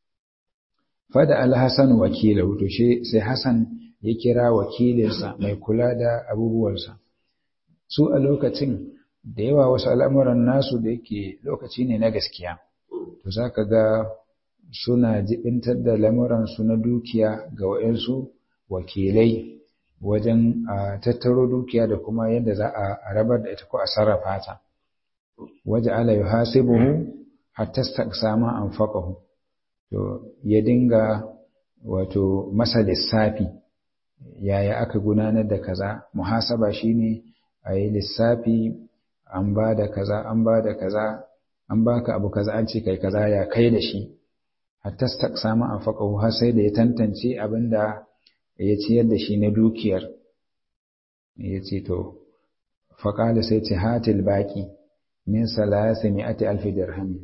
fada alhassan wakilahu to shi sai hassan ya kira wakilinsa mai kula da abubuwansa su a lokacin da yawa wasu al'amuran nasu da yake lokaci ne na gaskiya to za ka ga suna jibintar da lamuransu na dukiya ga wa'yansu wakilai wajen a tattaro dukiya da kuma yadda za a rabar da ita ko a sarrafa ta waje ala yi hasibuhu hatta sama an faƙahu to ya dinga wato masa lissafi yaya aka gudanar da kaza muhasaba shine a yi lissafi an ba da kaza an ba da kaza an baka abu kaza an ce kai kaza ya kai da shi hatta samu an faƙahu har sai da ya tantance abin da ya ciyar da shi na dukiyar ya ce to faƙala sai ce hatil baƙi min salasa mi'ati alfi dirhami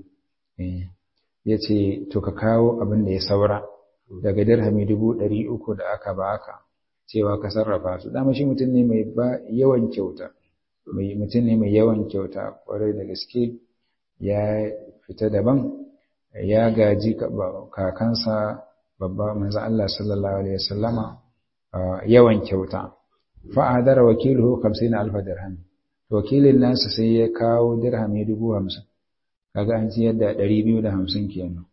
ya ce to ka kawo abin da ya saura daga dirhami dubu ɗari uku da aka baka cewa ka sarrafa su dama shi mutum ne mai yawan kyauta mutum ne mai yawan kyauta kwarai da gaske ya fita daban ya gaji kakansa babba manzo Allah sallallahu alaihi wasallama yawan kyauta fa'adara wakiluhu 50 alf dirham wakilin nasa sai ya kawo dirhami 50 kaga an ci yadda 250 kenan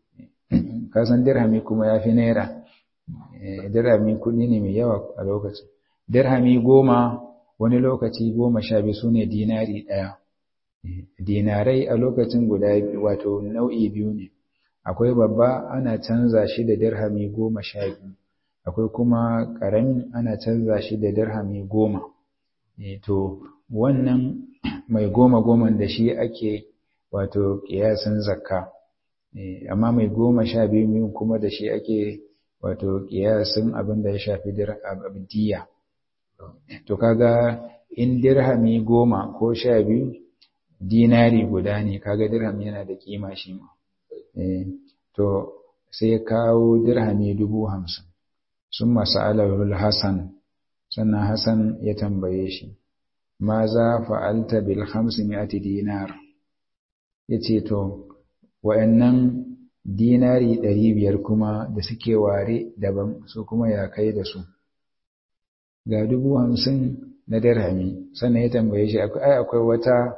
ka san dirhami kuma yafi naira dirhami kudi ne mai yawa a lokacin dirhami goma wani lokaci goma sha biyu sune dinari ɗaya dinarai a lokacin guda wato nau'i biyu ne akwai babba ana canza shi da dirhami goma sha biyu akwai kuma ƙarami ana canza shi da dirhami goma to wannan mai goma goman da shi ake wato ƙiyasin zakka amma mai goma sha biyu kuma da shi ake wato ƙiyasin abin da ya shafi diya to kaga in dirhami goma ko sha biyu dinari guda ne kaga dirham yana da kima shi ma to sai kawo dirhami dubu hamsin sun masu alarul hassan sannan hassan ya tambaye shi ma za fa'alta bil hamsin mi'ati dinar ya ce to wa'yannan dinari ɗari biyar kuma da suke ware daban su kuma ya kai da su ga dubu hamsin na dirhami sannan ya tambaye shi ai akwai wata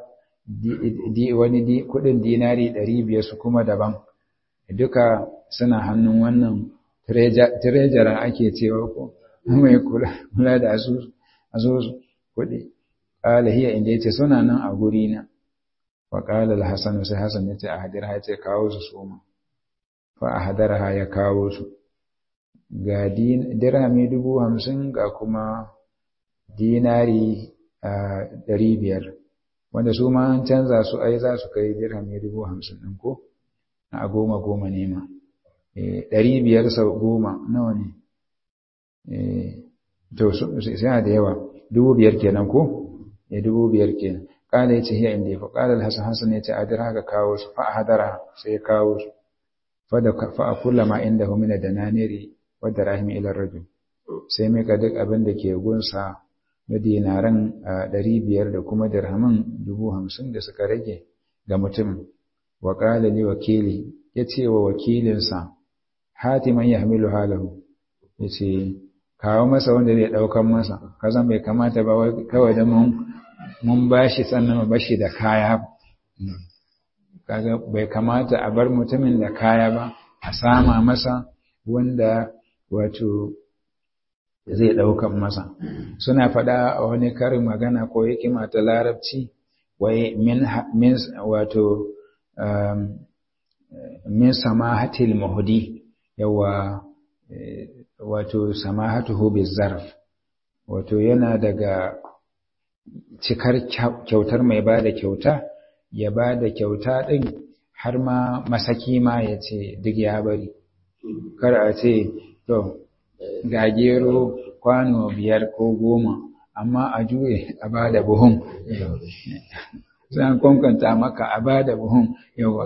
wani kudin dinari ɗari biyar su kuma daban duka suna hannun wannan tirejaran ake cewa ko mai kula da asusu kuɗi ƙala hiya inda ya ce suna nan a guri na wa ƙala al-hasan sai hasan ya ce a hadirha ya ce kawo su suma fa a hadarha ya kawo su ga dirhami dubu hamsin ga kuma dinari ɗari biyar wanda su ma an canza su ai za su kai dirhami dubu hamsin ɗin ko a goma goma ne ma ɗari biyar sau goma nawa ne to sai da yawa dubu biyar kenan ko ya dubu biyar kenan kala ya ce hiya inda ya fa kala alhassan hassan ya ce adir haka kawo su fa hadara sai ya kawo su fa da fa a kulla ma inda hu mina dananiri wa darahim ila rajul sai mai ka duk abin da ke gunsa na dinaran ɗari biyar da kuma dirhamin dubu hamsin da suka rage ga mutum wa kala li wakili ya ce wa wakilinsa hatiman ya hamilu halahu ya ce kawo masa wanda zai ɗaukan masa kazan bai kamata ba kawai da mun bashi sannan ba bashi da kaya kaga bai kamata a bar mutumin da kaya ba a sama masa wanda wato zai ɗaukan masa suna faɗa a wani karin magana ko hikima ta larabci wai min wato min samahatil muhdi yawa wato samahatuhu bizarf wato yana daga cikar kyautar mai bada kyauta ya bada kyauta din har ma masaki ma ya ce duk ya bari kar a ce to ga gero kwano biyar ko goma amma a juye a bada buhun zan kwankanta maka a bada buhun yawa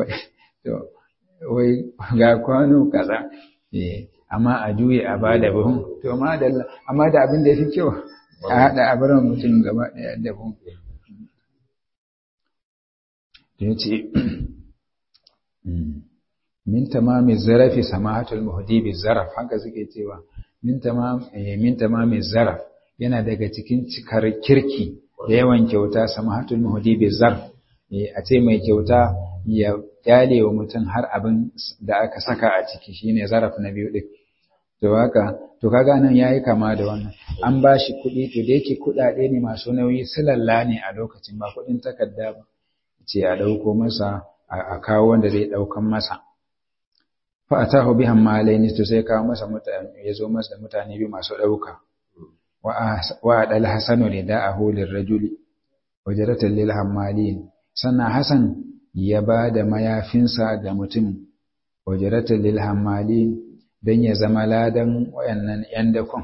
wai ga kwano kaza amma a juye a ba da buhun to amma da abin da ya fi kyau a haɗa a barin mutum gaba ɗaya da buhun ya ce min tamami zarafi samahatul muhdi bi zaraf haka suke cewa min tamam min tamami zaraf yana daga cikin cikar kirki da yawan kyauta samahatul muhdi bi zarf a ce mai kyauta ya kyale wa mutum har abin da aka saka a ciki shine zaraf na biyu din to haka to kaga nan yayi kama da wannan an bashi kuɗi to da yake kuɗaɗe ne masu nauyi silalla ne a lokacin ba kuɗin takarda ba ce a ɗauko masa a kawo wanda zai ɗaukan masa fa atahu bihan malaini to sai kawo masa mutane ya zo masa da mutane biyu masu ɗauka wa adal hasanu rida'ahu lirrajuli wajratan lil hammalin sannan hasan ya ba da mayafinsa ga mutum wajratan lil hammalin dan ya zama ladan wayannan yan dakon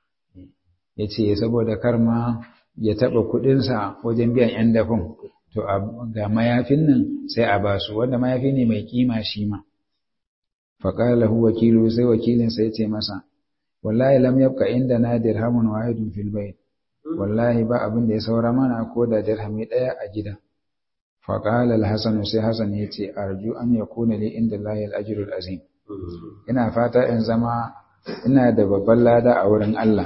yace saboda karma ya taba kuɗinsa wajen biyan yan dakon to ga mayafin nan sai a basu wanda mayafi ne mai kima shi ma faƙala hu wakilu sai wakilinsa ya ce masa wallahi lam yabqa inda na dirhamun wahidun fil bayt wallahi ba abin da ya saura mana ko da dirhami ɗaya a gida faƙala al-hasan sai hasan ya ce arju an yakuna li inda lahi al-ajrul azim ina fata in zama ina da babban lada a wurin Allah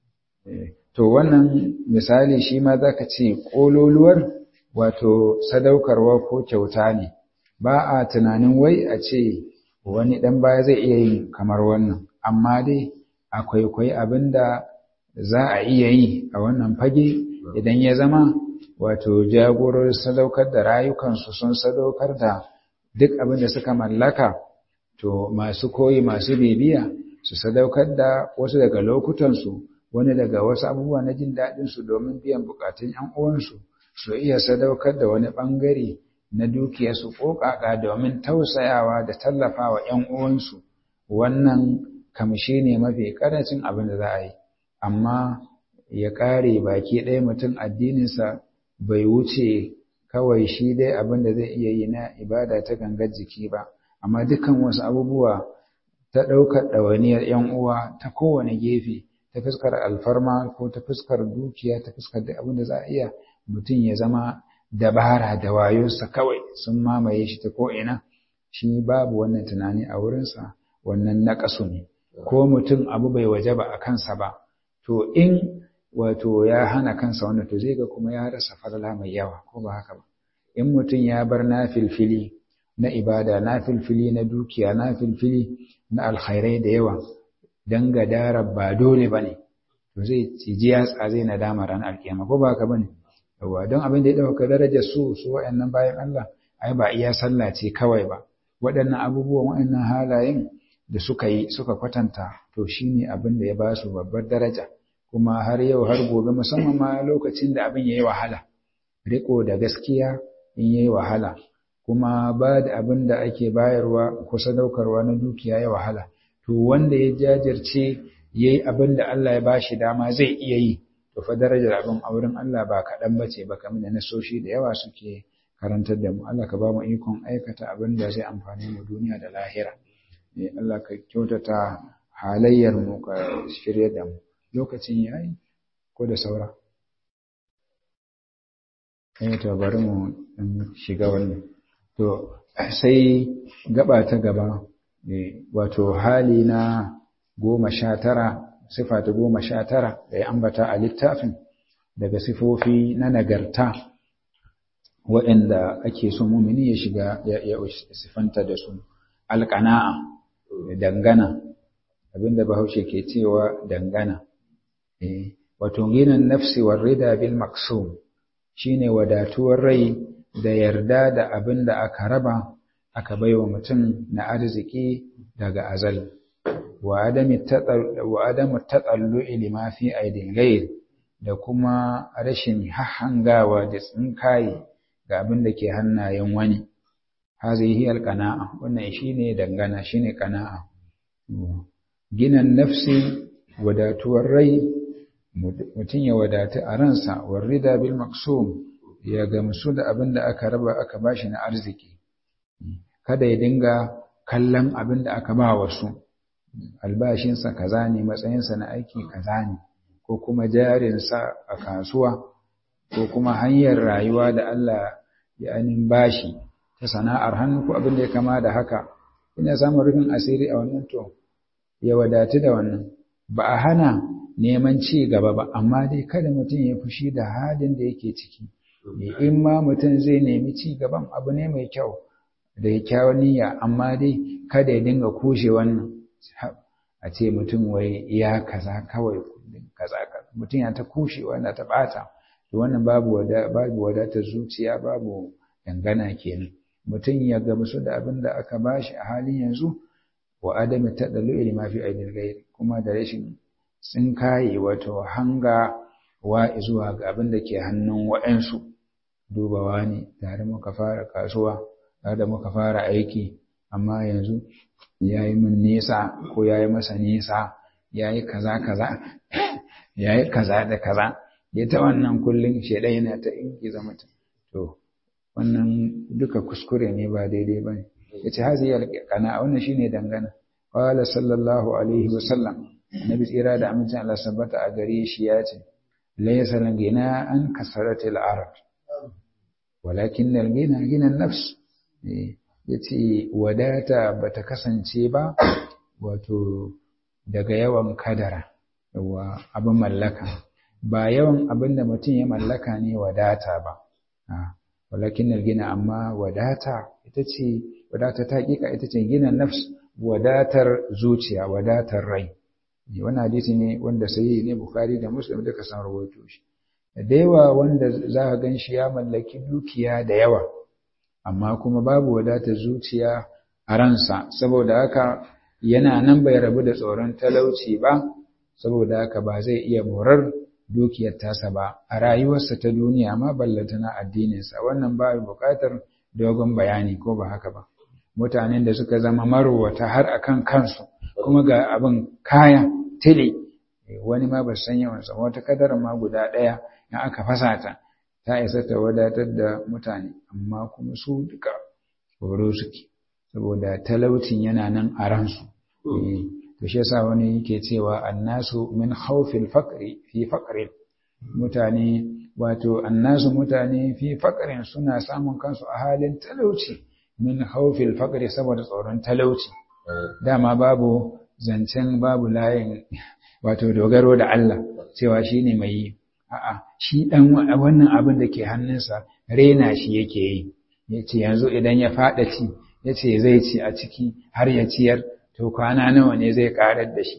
to wannan misali shi ma zaka ce kololuwar wato sadaukarwa ko kyauta ne ba a tunanin wai a ce wani ɗan baya zai iya yin kamar wannan amma dai akwai kwai abin da za a iya yi a wannan fage idan ya zama wato jagorar sadaukar da rayukansu sun sadaukar da duk abin da suka mallaka to masu koyi masu bibiya su sadaukar da wasu daga lokutansu wani daga wasu abubuwa na jin daɗinsu domin biyan bukatun 'yan uwansu su iya sadaukar da wani ɓangare na dukiyarsu ƙoƙaƙa domin tausayawa da tallafawa ‘yan uwansu wannan kamshi ne mafi ƙarancin abin da za a yi amma ya ƙare baki ɗaya mutum addininsa bai wuce kawai shi dai abin da zai iya yi na ibada ta gangar jiki ba amma dukkan wasu abubuwa ta ɗaukar ɗawainiyar ‘yan uwa ta kowane gefe ta fuskar alfarma ko ta fuskar dukiya ta fuskar da abin da za a iya mutum ya zama dabara da wayonsa kawai sun mamaye shi ta ko'ina shi babu wannan tunani a wurinsa wannan naƙasu ne ko mutum abu bai waje ba a kansa ba to in wato ya hana kansa wannan to zai ga kuma ya rasa falala mai yawa ko ba haka ba in mutum ya bar na filfili na ibada na filfili na dukiya na filfili na alkhairai da yawa dan gadara ba dole bane to zai ciji yatsa zai nadama ran alkiyama ko ba ka bane yawa don abin da ya dauka darajar su su wayannan bayan Allah ai ba iya sallah ce kawai ba waɗannan abubuwan waɗannan halayen da suka yi suka kwatanta to shine abin da ya ba su babbar daraja kuma har yau har gobe musamman ma lokacin da abin yayi wahala riko da gaskiya in yayi wahala kuma ba da abin da ake bayarwa ko sadaukarwa na dukiya ya wahala to wanda ya jajirce yayi abin da Allah ya bashi dama zai iya yi to fa darajar abin a wurin Allah ba kaɗan bace ba kamar da nasoshi da yawa suke karantar da mu Allah ka ba mu ikon aikata abin da zai amfane mu duniya da lahira eh Allah ka kyautata halayyar mu ka shirye da mu lokacin yayi ko da saura eh to bari mu shiga wannan to sai gaba ta gaba wato hali na goma sha tara sifa ta goma sha tara da ya ambata a littafin daga sifofi na nagarta waɗanda ake so mumini ya shiga ya sifanta da su alƙana'a dangana abinda bahaushe ke cewa dangana wato ginin nafsi war rida bil maksum shine wadatuwar rai da yarda da abin da aka raba aka baiwa mutum na arziki daga azal wa adamu tatsallu'i lima fi aidin gair da kuma rashin hahangawa da tsinkaye ga abin da ke hannayen wani hazihi alqana'a wannan shine dangana shine qana'a ginan nafsi wadatuwar rai mutum ya wadatu a ransa warrida bil maksum ya gamsu da abin da aka raba aka bashi na arziki kada ya dinga kallon abin da aka ba wasu albashinsa kaza ne matsayinsa na aiki kaza ne ko kuma jarinsa a kasuwa ko kuma hanyar rayuwa da Allah ya ainihin bashi ta sana'ar hannu ko abin da ya kama da haka ina samun rufin asiri a wannan to ya wadatu da wannan ba a hana neman ci gaba ba amma dai kada mutum ya fushi da halin da yake ciki in ma mutum zai nemi ci gaban abu ne mai kyau da kyawun niyya amma dai kada ya dinga kushe wannan a ce mutum wai ya kaza kawai kaza mutum ya ta kushe wanda ta bata to wannan babu wada babu wadatar zuciya babu dangana kenan mutum ya gamsu da abin da aka bashi a halin yanzu wa adami tadalu ilma fi aidil ghair kuma da rashin tsinkaye wato hanga wa zuwa ga abin da ke hannun wa'ansu dubawa ne tare muka fara kasuwa tare da muka fara aiki amma yanzu ya yi min nisa ko ya yi masa nisa ya yi kaza kaza ya yi kaza da kaza ya ta wannan kullum shaidan yana ta ingiza mutum to wannan duka kuskure ne ba daidai ba ne ya ce hazi kana wannan shine dangana qala sallallahu alaihi wa sallam nabi tsira da amincin Allah sabbata a gare shi ya ce laysa gina an kasaratil arab walakin al-gina gina nafs ya ce wadata ba ta kasance ba wato daga yawan kadara yawa abin mallaka ba yawan abin da mutum ya mallaka ne wadata ba walakin gina amma wadata ita ce wadata ta hakika ita ce gina nafs wadatar zuciya wadatar rai wannan hadisi ne wanda sai ne bukhari da muslim duka san rawaito shi da yawa wanda za ka gan shi ya mallaki dukiya da yawa amma kuma babu wadatar zuciya a ransa saboda haka yana nan bai rabu da tsoron talauci ba saboda haka ba zai iya morar dukiyar tasa ba a rayuwarsa ta duniya ma ballata na addininsa wannan ba buƙatar dogon bayani ko ba haka ba mutanen da suka zama marowata har akan kansu kuma ga abin kaya tile wani ma ba san yawansa wata kadar ma guda ɗaya in aka fasa ta ta isa ta wadatar da mutane amma kuma su duka horo suke saboda talaucin yana nan a ransu to shi yasa wani yake cewa annasu min khawfil faqri fi faqrin mutane wato annasu mutane fi faqrin suna samun kansu a halin talauci min khawfil faqri saboda tsoron talauci dama babu zancen babu layin wato dogaro da Allah cewa shine mai yi a'a shi dan wannan abin da ke hannunsa rena shi yake yi yace yanzu idan ya fada ci yace zai ci a ciki har ya ciyar to kwana nawa ne zai karar da shi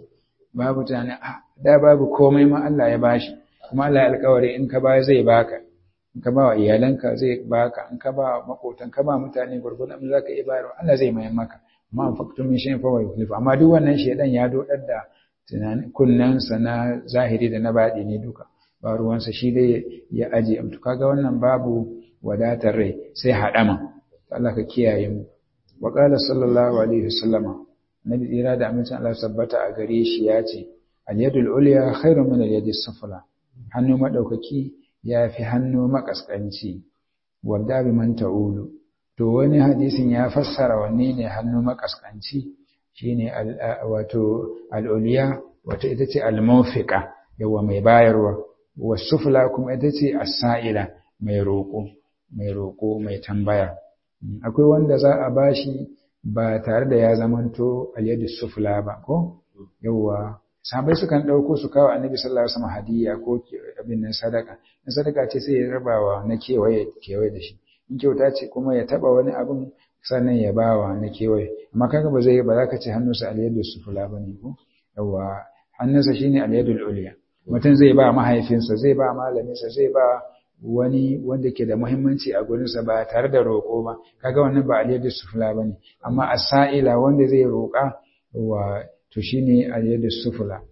babu tunanin da babu komai ma Allah ya bashi kuma Allah ya alƙawari in ka ba zai baka in ka ba wa iyalanka zai baka in ka ba wa makotan ka ba mutane gurgurdan abin zaka iya bayarwa Allah zai mayar maka amma an faktum min shay'in fa wa yukhlifu amma duk wannan shedan ya dodar da tunanin kunnansa na zahiri da na baɗi ne duka ba ruwansa shi dai ya aje to kaga wannan babu wadatar rai sai haɗama Allah ka kiyaye mu wa qala sallallahu alaihi wasallama nabi tsira da amincin Allah sabbata a gare shi ya ce al-yadul ulya khairun min al-yadi sufla hannu madaukaki ya fi hannu makaskanci wadda bi man ta'ulu to wani hadisin ya fassara wanne ne hannu makaskanci shine wato al-ulya wato ita ce al-mawfiqa yawa mai bayarwa wasufla kuma ita ce as-sa'ila mai roƙo mai roƙo mai tambaya akwai wanda za a bashi ba tare da ya zamanto al-yadu sufla ba ko yawa sahabbai sukan ɗauko su kawo annabi sallallahu alaihi wasallam hadiyya ko abin nan sadaka in sadaka ce sai ya rabawa na kewaye kewaye da shi in kyauta ce kuma ya taba wani abin sannan ya bawa na kewaye amma kaga ba zai ba za ka ce hannunsa al-yadu sufla bane ko yawa hannunsa shine al-yadul ulya mutum zai ba mahaifinsa zai ba malaminsa zai ba wani wanda ke da muhimmanci a gurinsa ba tare da roƙo ba kaga wannan ba al-yadu sufla bane amma as-sa'ila wanda zai roƙa wa to shine al-yadu sufla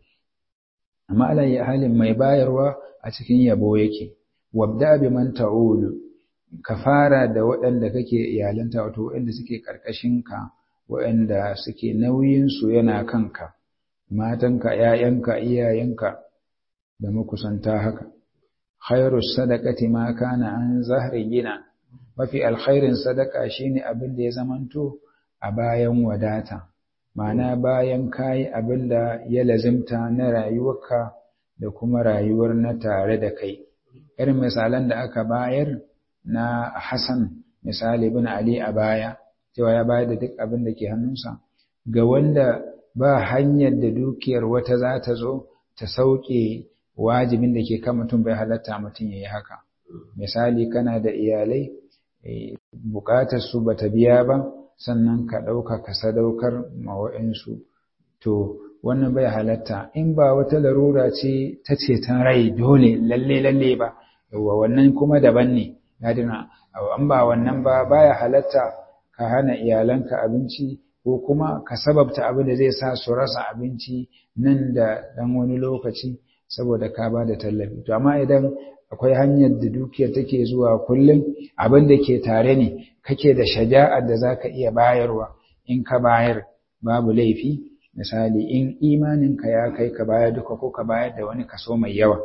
amma ala ya halin mai bayarwa a cikin yabo yake wabda bi man ta'ulu ka fara da waɗanda kake iyalanta wato waɗanda suke ka waɗanda suke nauyin su yana kanka matanka ƴaƴanka iyayenka da makusanta haka khairu sadaqati ma kana an zahri gina mafi alkhairin sadaka shine abin da ya zamanto a bayan wadata ma'ana bayan kayi abin da ya lazimta na rayuwarka da kuma rayuwar na tare da kai irin misalan da aka bayar na Hassan misali bin Ali a baya cewa ya bayar da duk abin da ke hannunsa ga wanda ba hanyar da dukiyar wata za ta zo ta sauke wajibin da ke kan mutum bai halatta mutum ya yi haka misali kana da iyalai bukatar su bata biya ba sannan ka ɗauka ka sadaukar mawa'insu to wannan bai halatta in ba wata larura ce ta ceton rai dole lalle lalle ba yawa wannan kuma daban ne ya dina an ba wannan ba baya halatta ka hana iyalanka abinci ko kuma ka sababta abin da zai sa su rasa abinci nan da ɗan wani lokaci saboda ka ba da tallafi to amma idan akwai hanyar da dukiyar take zuwa kullum abin da ke tare ne kake da shaja'ar da zaka iya bayarwa in ka bayar babu laifi misali in imaninka ya kai ka bayar duka ko ka bayar da wani kaso mai yawa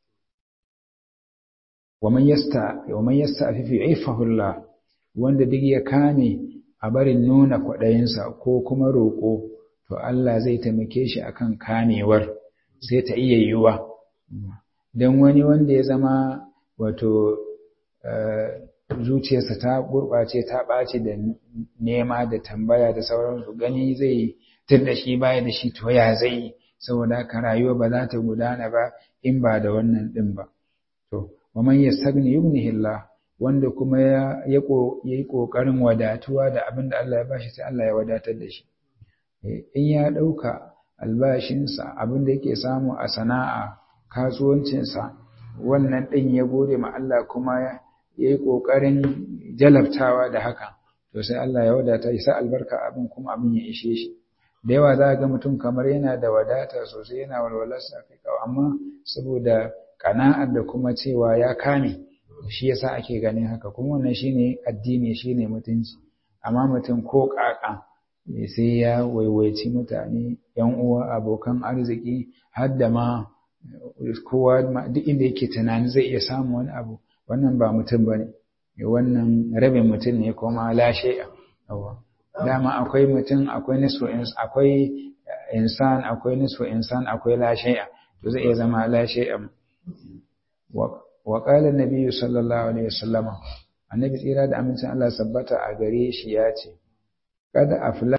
waman yasta waman yasta afifi ifahullah wanda duk ya kame a barin nuna kwaɗayinsa ko kuma roƙo to Allah zai taimake shi akan kamewar sai ta iya yiwuwa don wani wanda ya zama wato zuciyarsa ta gurɓace ta ɓace da nema da tambaya da sauransu gani zai tun da shi baya da shi to ya zai saboda haka rayuwa ba za ta gudana ba in ba da wannan ɗin ba to wa man yastagni yughnihi Allah wanda kuma ya yi ƙoƙarin wadatuwa da abin da Allah ya bashi sai Allah ya wadatar da shi in ya ɗauka albashinsa abin da yake samu a sana'a kasuwancinsa wannan ɗin ya gode ma Allah kuma ya yi ƙoƙarin jalabtawa da haka to sai Allah ya wadata ya sa albarka abin kuma abin ya ishe shi da yawa za ga mutum kamar yana da wadata sosai yana walwalarsa kai kawo amma saboda ƙana'ar da kuma cewa ya kame shi yasa ake ganin haka kuma wannan shine addini shine mutunci amma mutum ko ƙaƙa sai ya waiwaici mutane yan uwa abokan arziki har da ma kowa duk inda yake tunani zai iya samun wani abu wannan ba mutum bane wannan rabin mutum ne kuma lashe dama akwai mutum akwai nisfu akwai insan akwai nisfu insan akwai lashe to zai iya zama lashe wa qala an sallallahu alaihi wasallama annabi tsira da amincin Allah sabbata a gare shi ya ce kada afla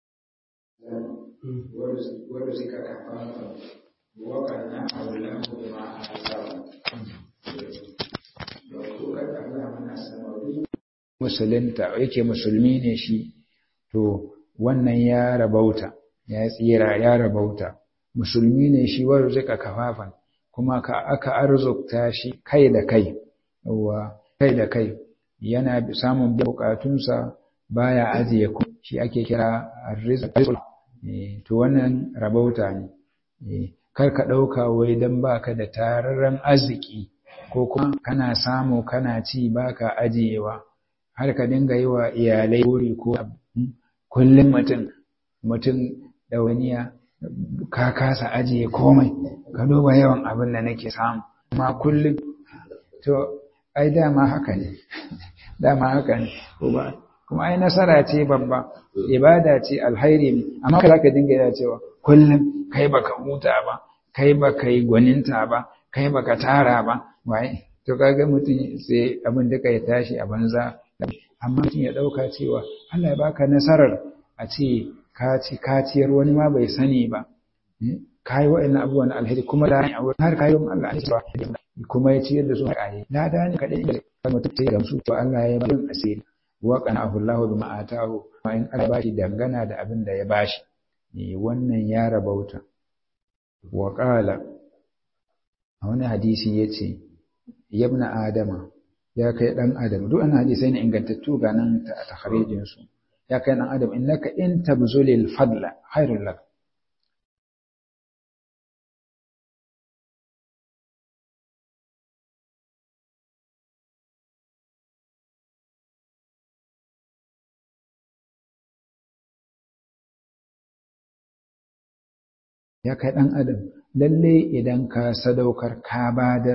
ورزق كفافا وقنعه له بما آتاه musulunta yake musulmi ne shi to wannan ya rabauta ya tsira ya rabauta musulmi ne shi wa rizqa kafafan kuma ka aka arzukta shi kai da kai yawa kai da kai yana samun bukatunsa baya ajiye ku shi ake kira rizq to wannan rabauta ne kar ka ɗauka wai don baka da tararren arziki ko kuma kana samu kana ci baka ajiyewa har ka dinga yi wa iyalai buri ko kullum mutum mutum ɗawainiya ka kasa ajiye komai ka duba yawan abin da nake samu amma kullum to ai dama haka ne dama haka ne kuma ai nasara ce babba ibada ce alhairi ne amma ka zaka dinga yana cewa kullum kai baka huta ba kai baka yi gwaninta ba kai baka tara ba wai to kaga mutum sai abin da kai tashi a banza amma mutum ya dauka cewa Allah ya baka nasarar a ce ka ci kaciyar wani ma bai sani ba kai wa'annan abubuwan alheri kuma da har kai don Allah ne ba kuma ya ciyar da su a lada ne kadai da mutum sai gamsu to Allah ya yi asiri wa qana'ahu Allahu bima atahu wa in Allah bashi dangana da abin da ya bashi ne wannan ya rabauta wa qala a wani hadisi yace yabna adama ya kai dan adam duk an hadisai ne ingantattu ga nan ta takharijin su ya kai dan adam innaka in tabzulil fadla khairul lak ya kai ɗan adam lalle idan ka sadaukar ka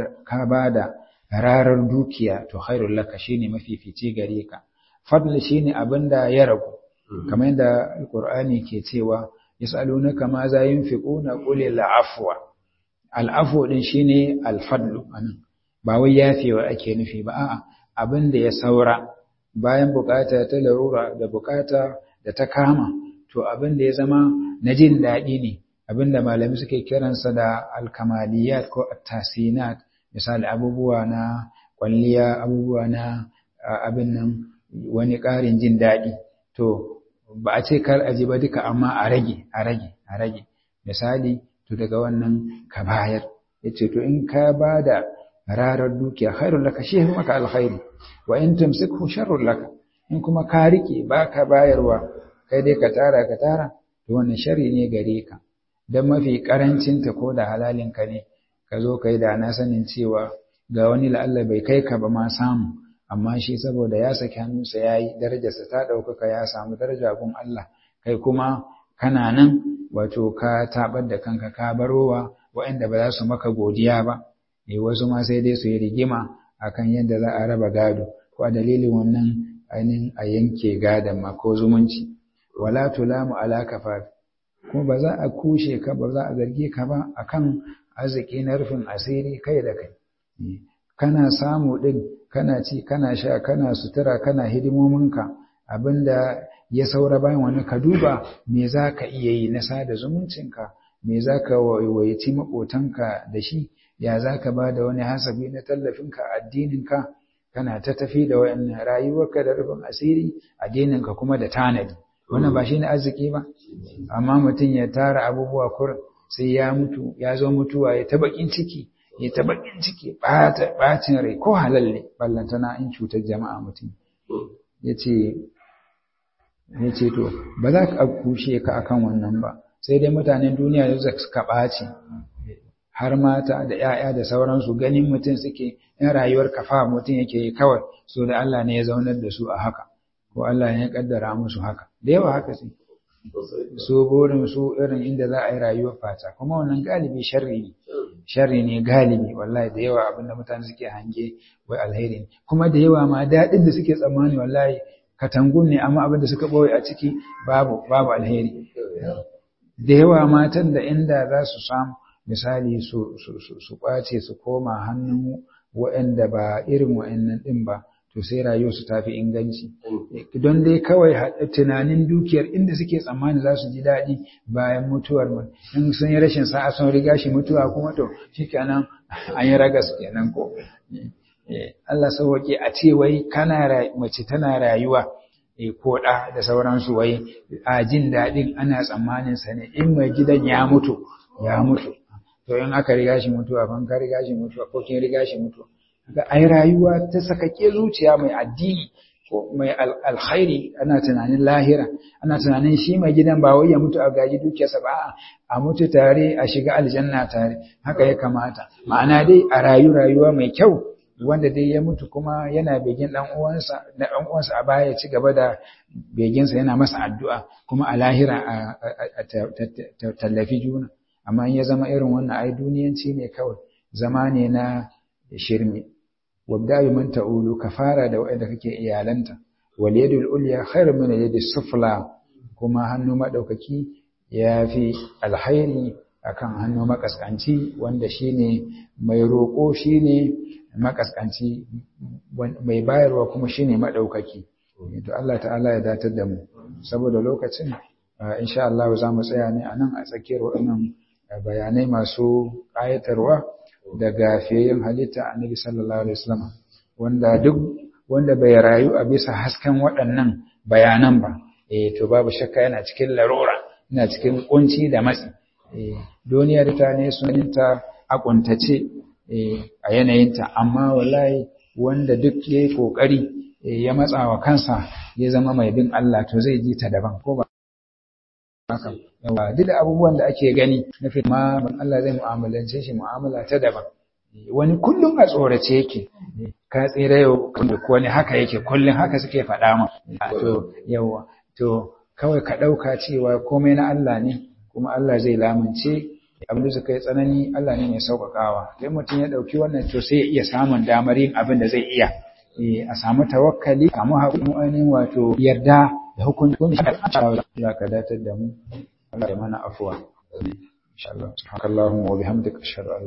bada rarar dukiya to khairul laka shine mafifici gare ka fadl shine abinda ya ragu kamar yadda alqur'ani ke cewa yasalunaka ma za yunfiquna qul afwa al'afwa din shine alfadlu anan ba wai yafewa ake nufi ba a'a abinda ya saura bayan bukata ta larura da bukata da ta kama to abinda ya zama na jin daɗi ne abinda malami suke kiransa da alkamaliyat ko attasinat misali abubuwa na kwalliya abubuwa na abin nan wani ƙarin jin daɗi to ba a ce kar a ji ba duka amma a rage a rage a rage misali to daga wannan ka bayar yace to in ka ba da rarar dukiya khairul laka shi maka alkhairi wa in tumsikhu sharrul laka in kuma ka rike baka bayarwa kai dai ka tara ka tara to wannan sharri ne gare ka don mafi karancinta ko da halalinka ne ka zo ka yi da na sanin cewa ga wani la'alla bai kai ka ba ma samu amma shi saboda ya saki hannunsa ya yi darajarsa ta ɗaukaka ya samu daraja gun Allah kai kuma kana nan wato ka tabar da kanka ka barowa waɗanda ba za su maka godiya ba eh wasu ma sai dai su yi rigima akan yadda za a raba gado ko a dalilin wannan ainihin a yanke gadon ma ko zumunci wala tulamu ala kafaf kuma ba za a kushe ka ba za a zarge ka ba akan arziki na rufin asiri kai da kai kana samu din kana ci kana sha kana sutura kana hidimominka abinda ya saura bayan wani ka duba me za ka iya yi na sada zumuncinka me za ka waiwaci maƙotanka da shi ya za ka ba da wani hasabi na tallafinka addininka kana ta tafi da wayannan rayuwarka da rufin asiri addininka kuma da tanadi wannan ba shi ne arziki ba amma mutum ya tara abubuwa kurin sai ya mutu ya zo mutuwa ya ta bakin ciki ya ta bakin ciki bacin rai ko halal ne ballantana in cutar jama'a mutum ya ce to ba za ka kushe ka akan wannan ba sai dai mutanen duniya da suka ɓaci har mata da ‘ya'ya da sauransu ganin mutum suke in rayuwar kafa mutum yake kawai so da Allah ne ya zaunar da su a haka ko Allah ne ya kaddara musu haka da yawa haka sai su burin su irin inda za a yi rayuwar fata kuma wannan galibi sharri ne sharri ne galibi wallahi da yawa abinda mutane suke hange wai alheri ne kuma da yawa ma daɗin da suke tsammani wallahi katangun ne amma abinda suka ɓoye a ciki babu babu alheri da yawa matan da inda za su samu misali su su kwace su koma hannun waɗanda ba irin waɗannan ɗin ba to sai rayuwarsu ta fi inganci don dai kawai tunanin dukiyar inda suke tsammani za su ji daɗi bayan mutuwar mu in sun yi rashin sa'a sun riga shi mutuwa kuma to shikenan an yi ragas kenan ko Allah sauwaƙe a ce wai kana mace tana rayuwa ko ɗa da sauransu wai a jin daɗin ana tsammanin sa ne in mai gidan ya mutu ya mutu to in aka riga shi mutuwa ban ka riga shi mutuwa ko kin riga shi mutuwa ga ai rayuwa ta sakake zuciya mai addini ko mai alkhairi ana tunanin lahira ana tunanin shi mai gidan ba wai ya mutu a gaji dukiyarsa ba a mutu tare a shiga aljanna tare haka ya kamata ma'ana dai a rayu rayuwa mai kyau wanda dai ya mutu kuma yana begin dan uwansa da dan uwansa a baya ya ci gaba da beginsa yana masa addu'a kuma a lahira a tallafi juna amma in ya zama irin wannan ai duniyanci ne kawai zama ne na shirme wabda bi man ta'ulu ka fara da wanda kake iyalanta wal yadul ulya khairun min yadi sufla kuma hannu madaukaki yafi alhairi akan hannu makaskanci wanda shine mai roko shine makaskanci mai bayarwa kuma shine madaukaki to Allah ta'ala ya datar da mu saboda lokacin insha Allah za mu tsaya ne anan a tsakiyar waɗannan bayanai masu ƙayatarwa daga fiyayyen halitta annabi sallallahu alaihi wasallam wanda duk wanda bai rayu a bisa hasken waɗannan bayanan ba eh to babu shakka yana cikin larura yana cikin kunci da matsi eh duniyar ta ne suninta a kuntace eh a yanayinta amma wallahi wanda duk yayi kokari ya matsa wa kansa ya zama mai bin Allah to zai ji ta daban ko ba haka yawa duk da abubuwan da ake gani na ma Allah zai mu'amalance shi mu'amala ta daban wani kullum a tsorace yake ka tsira yau ko wani haka yake kullum haka suke faɗa ma to yawa to kawai ka ɗauka cewa komai na Allah ne kuma Allah zai lamunce abin da suka yi tsanani Allah ne mai sauƙaƙawa sai mutum ya ɗauki wannan to sai ya iya samun damar yin abin da zai iya a samu tawakkali a samu haƙurin wato yarda da hukuncin Allah ka datar da mu Allah ya mana afuwa insha Allah subhanakallahumma wa bihamdika ashhadu an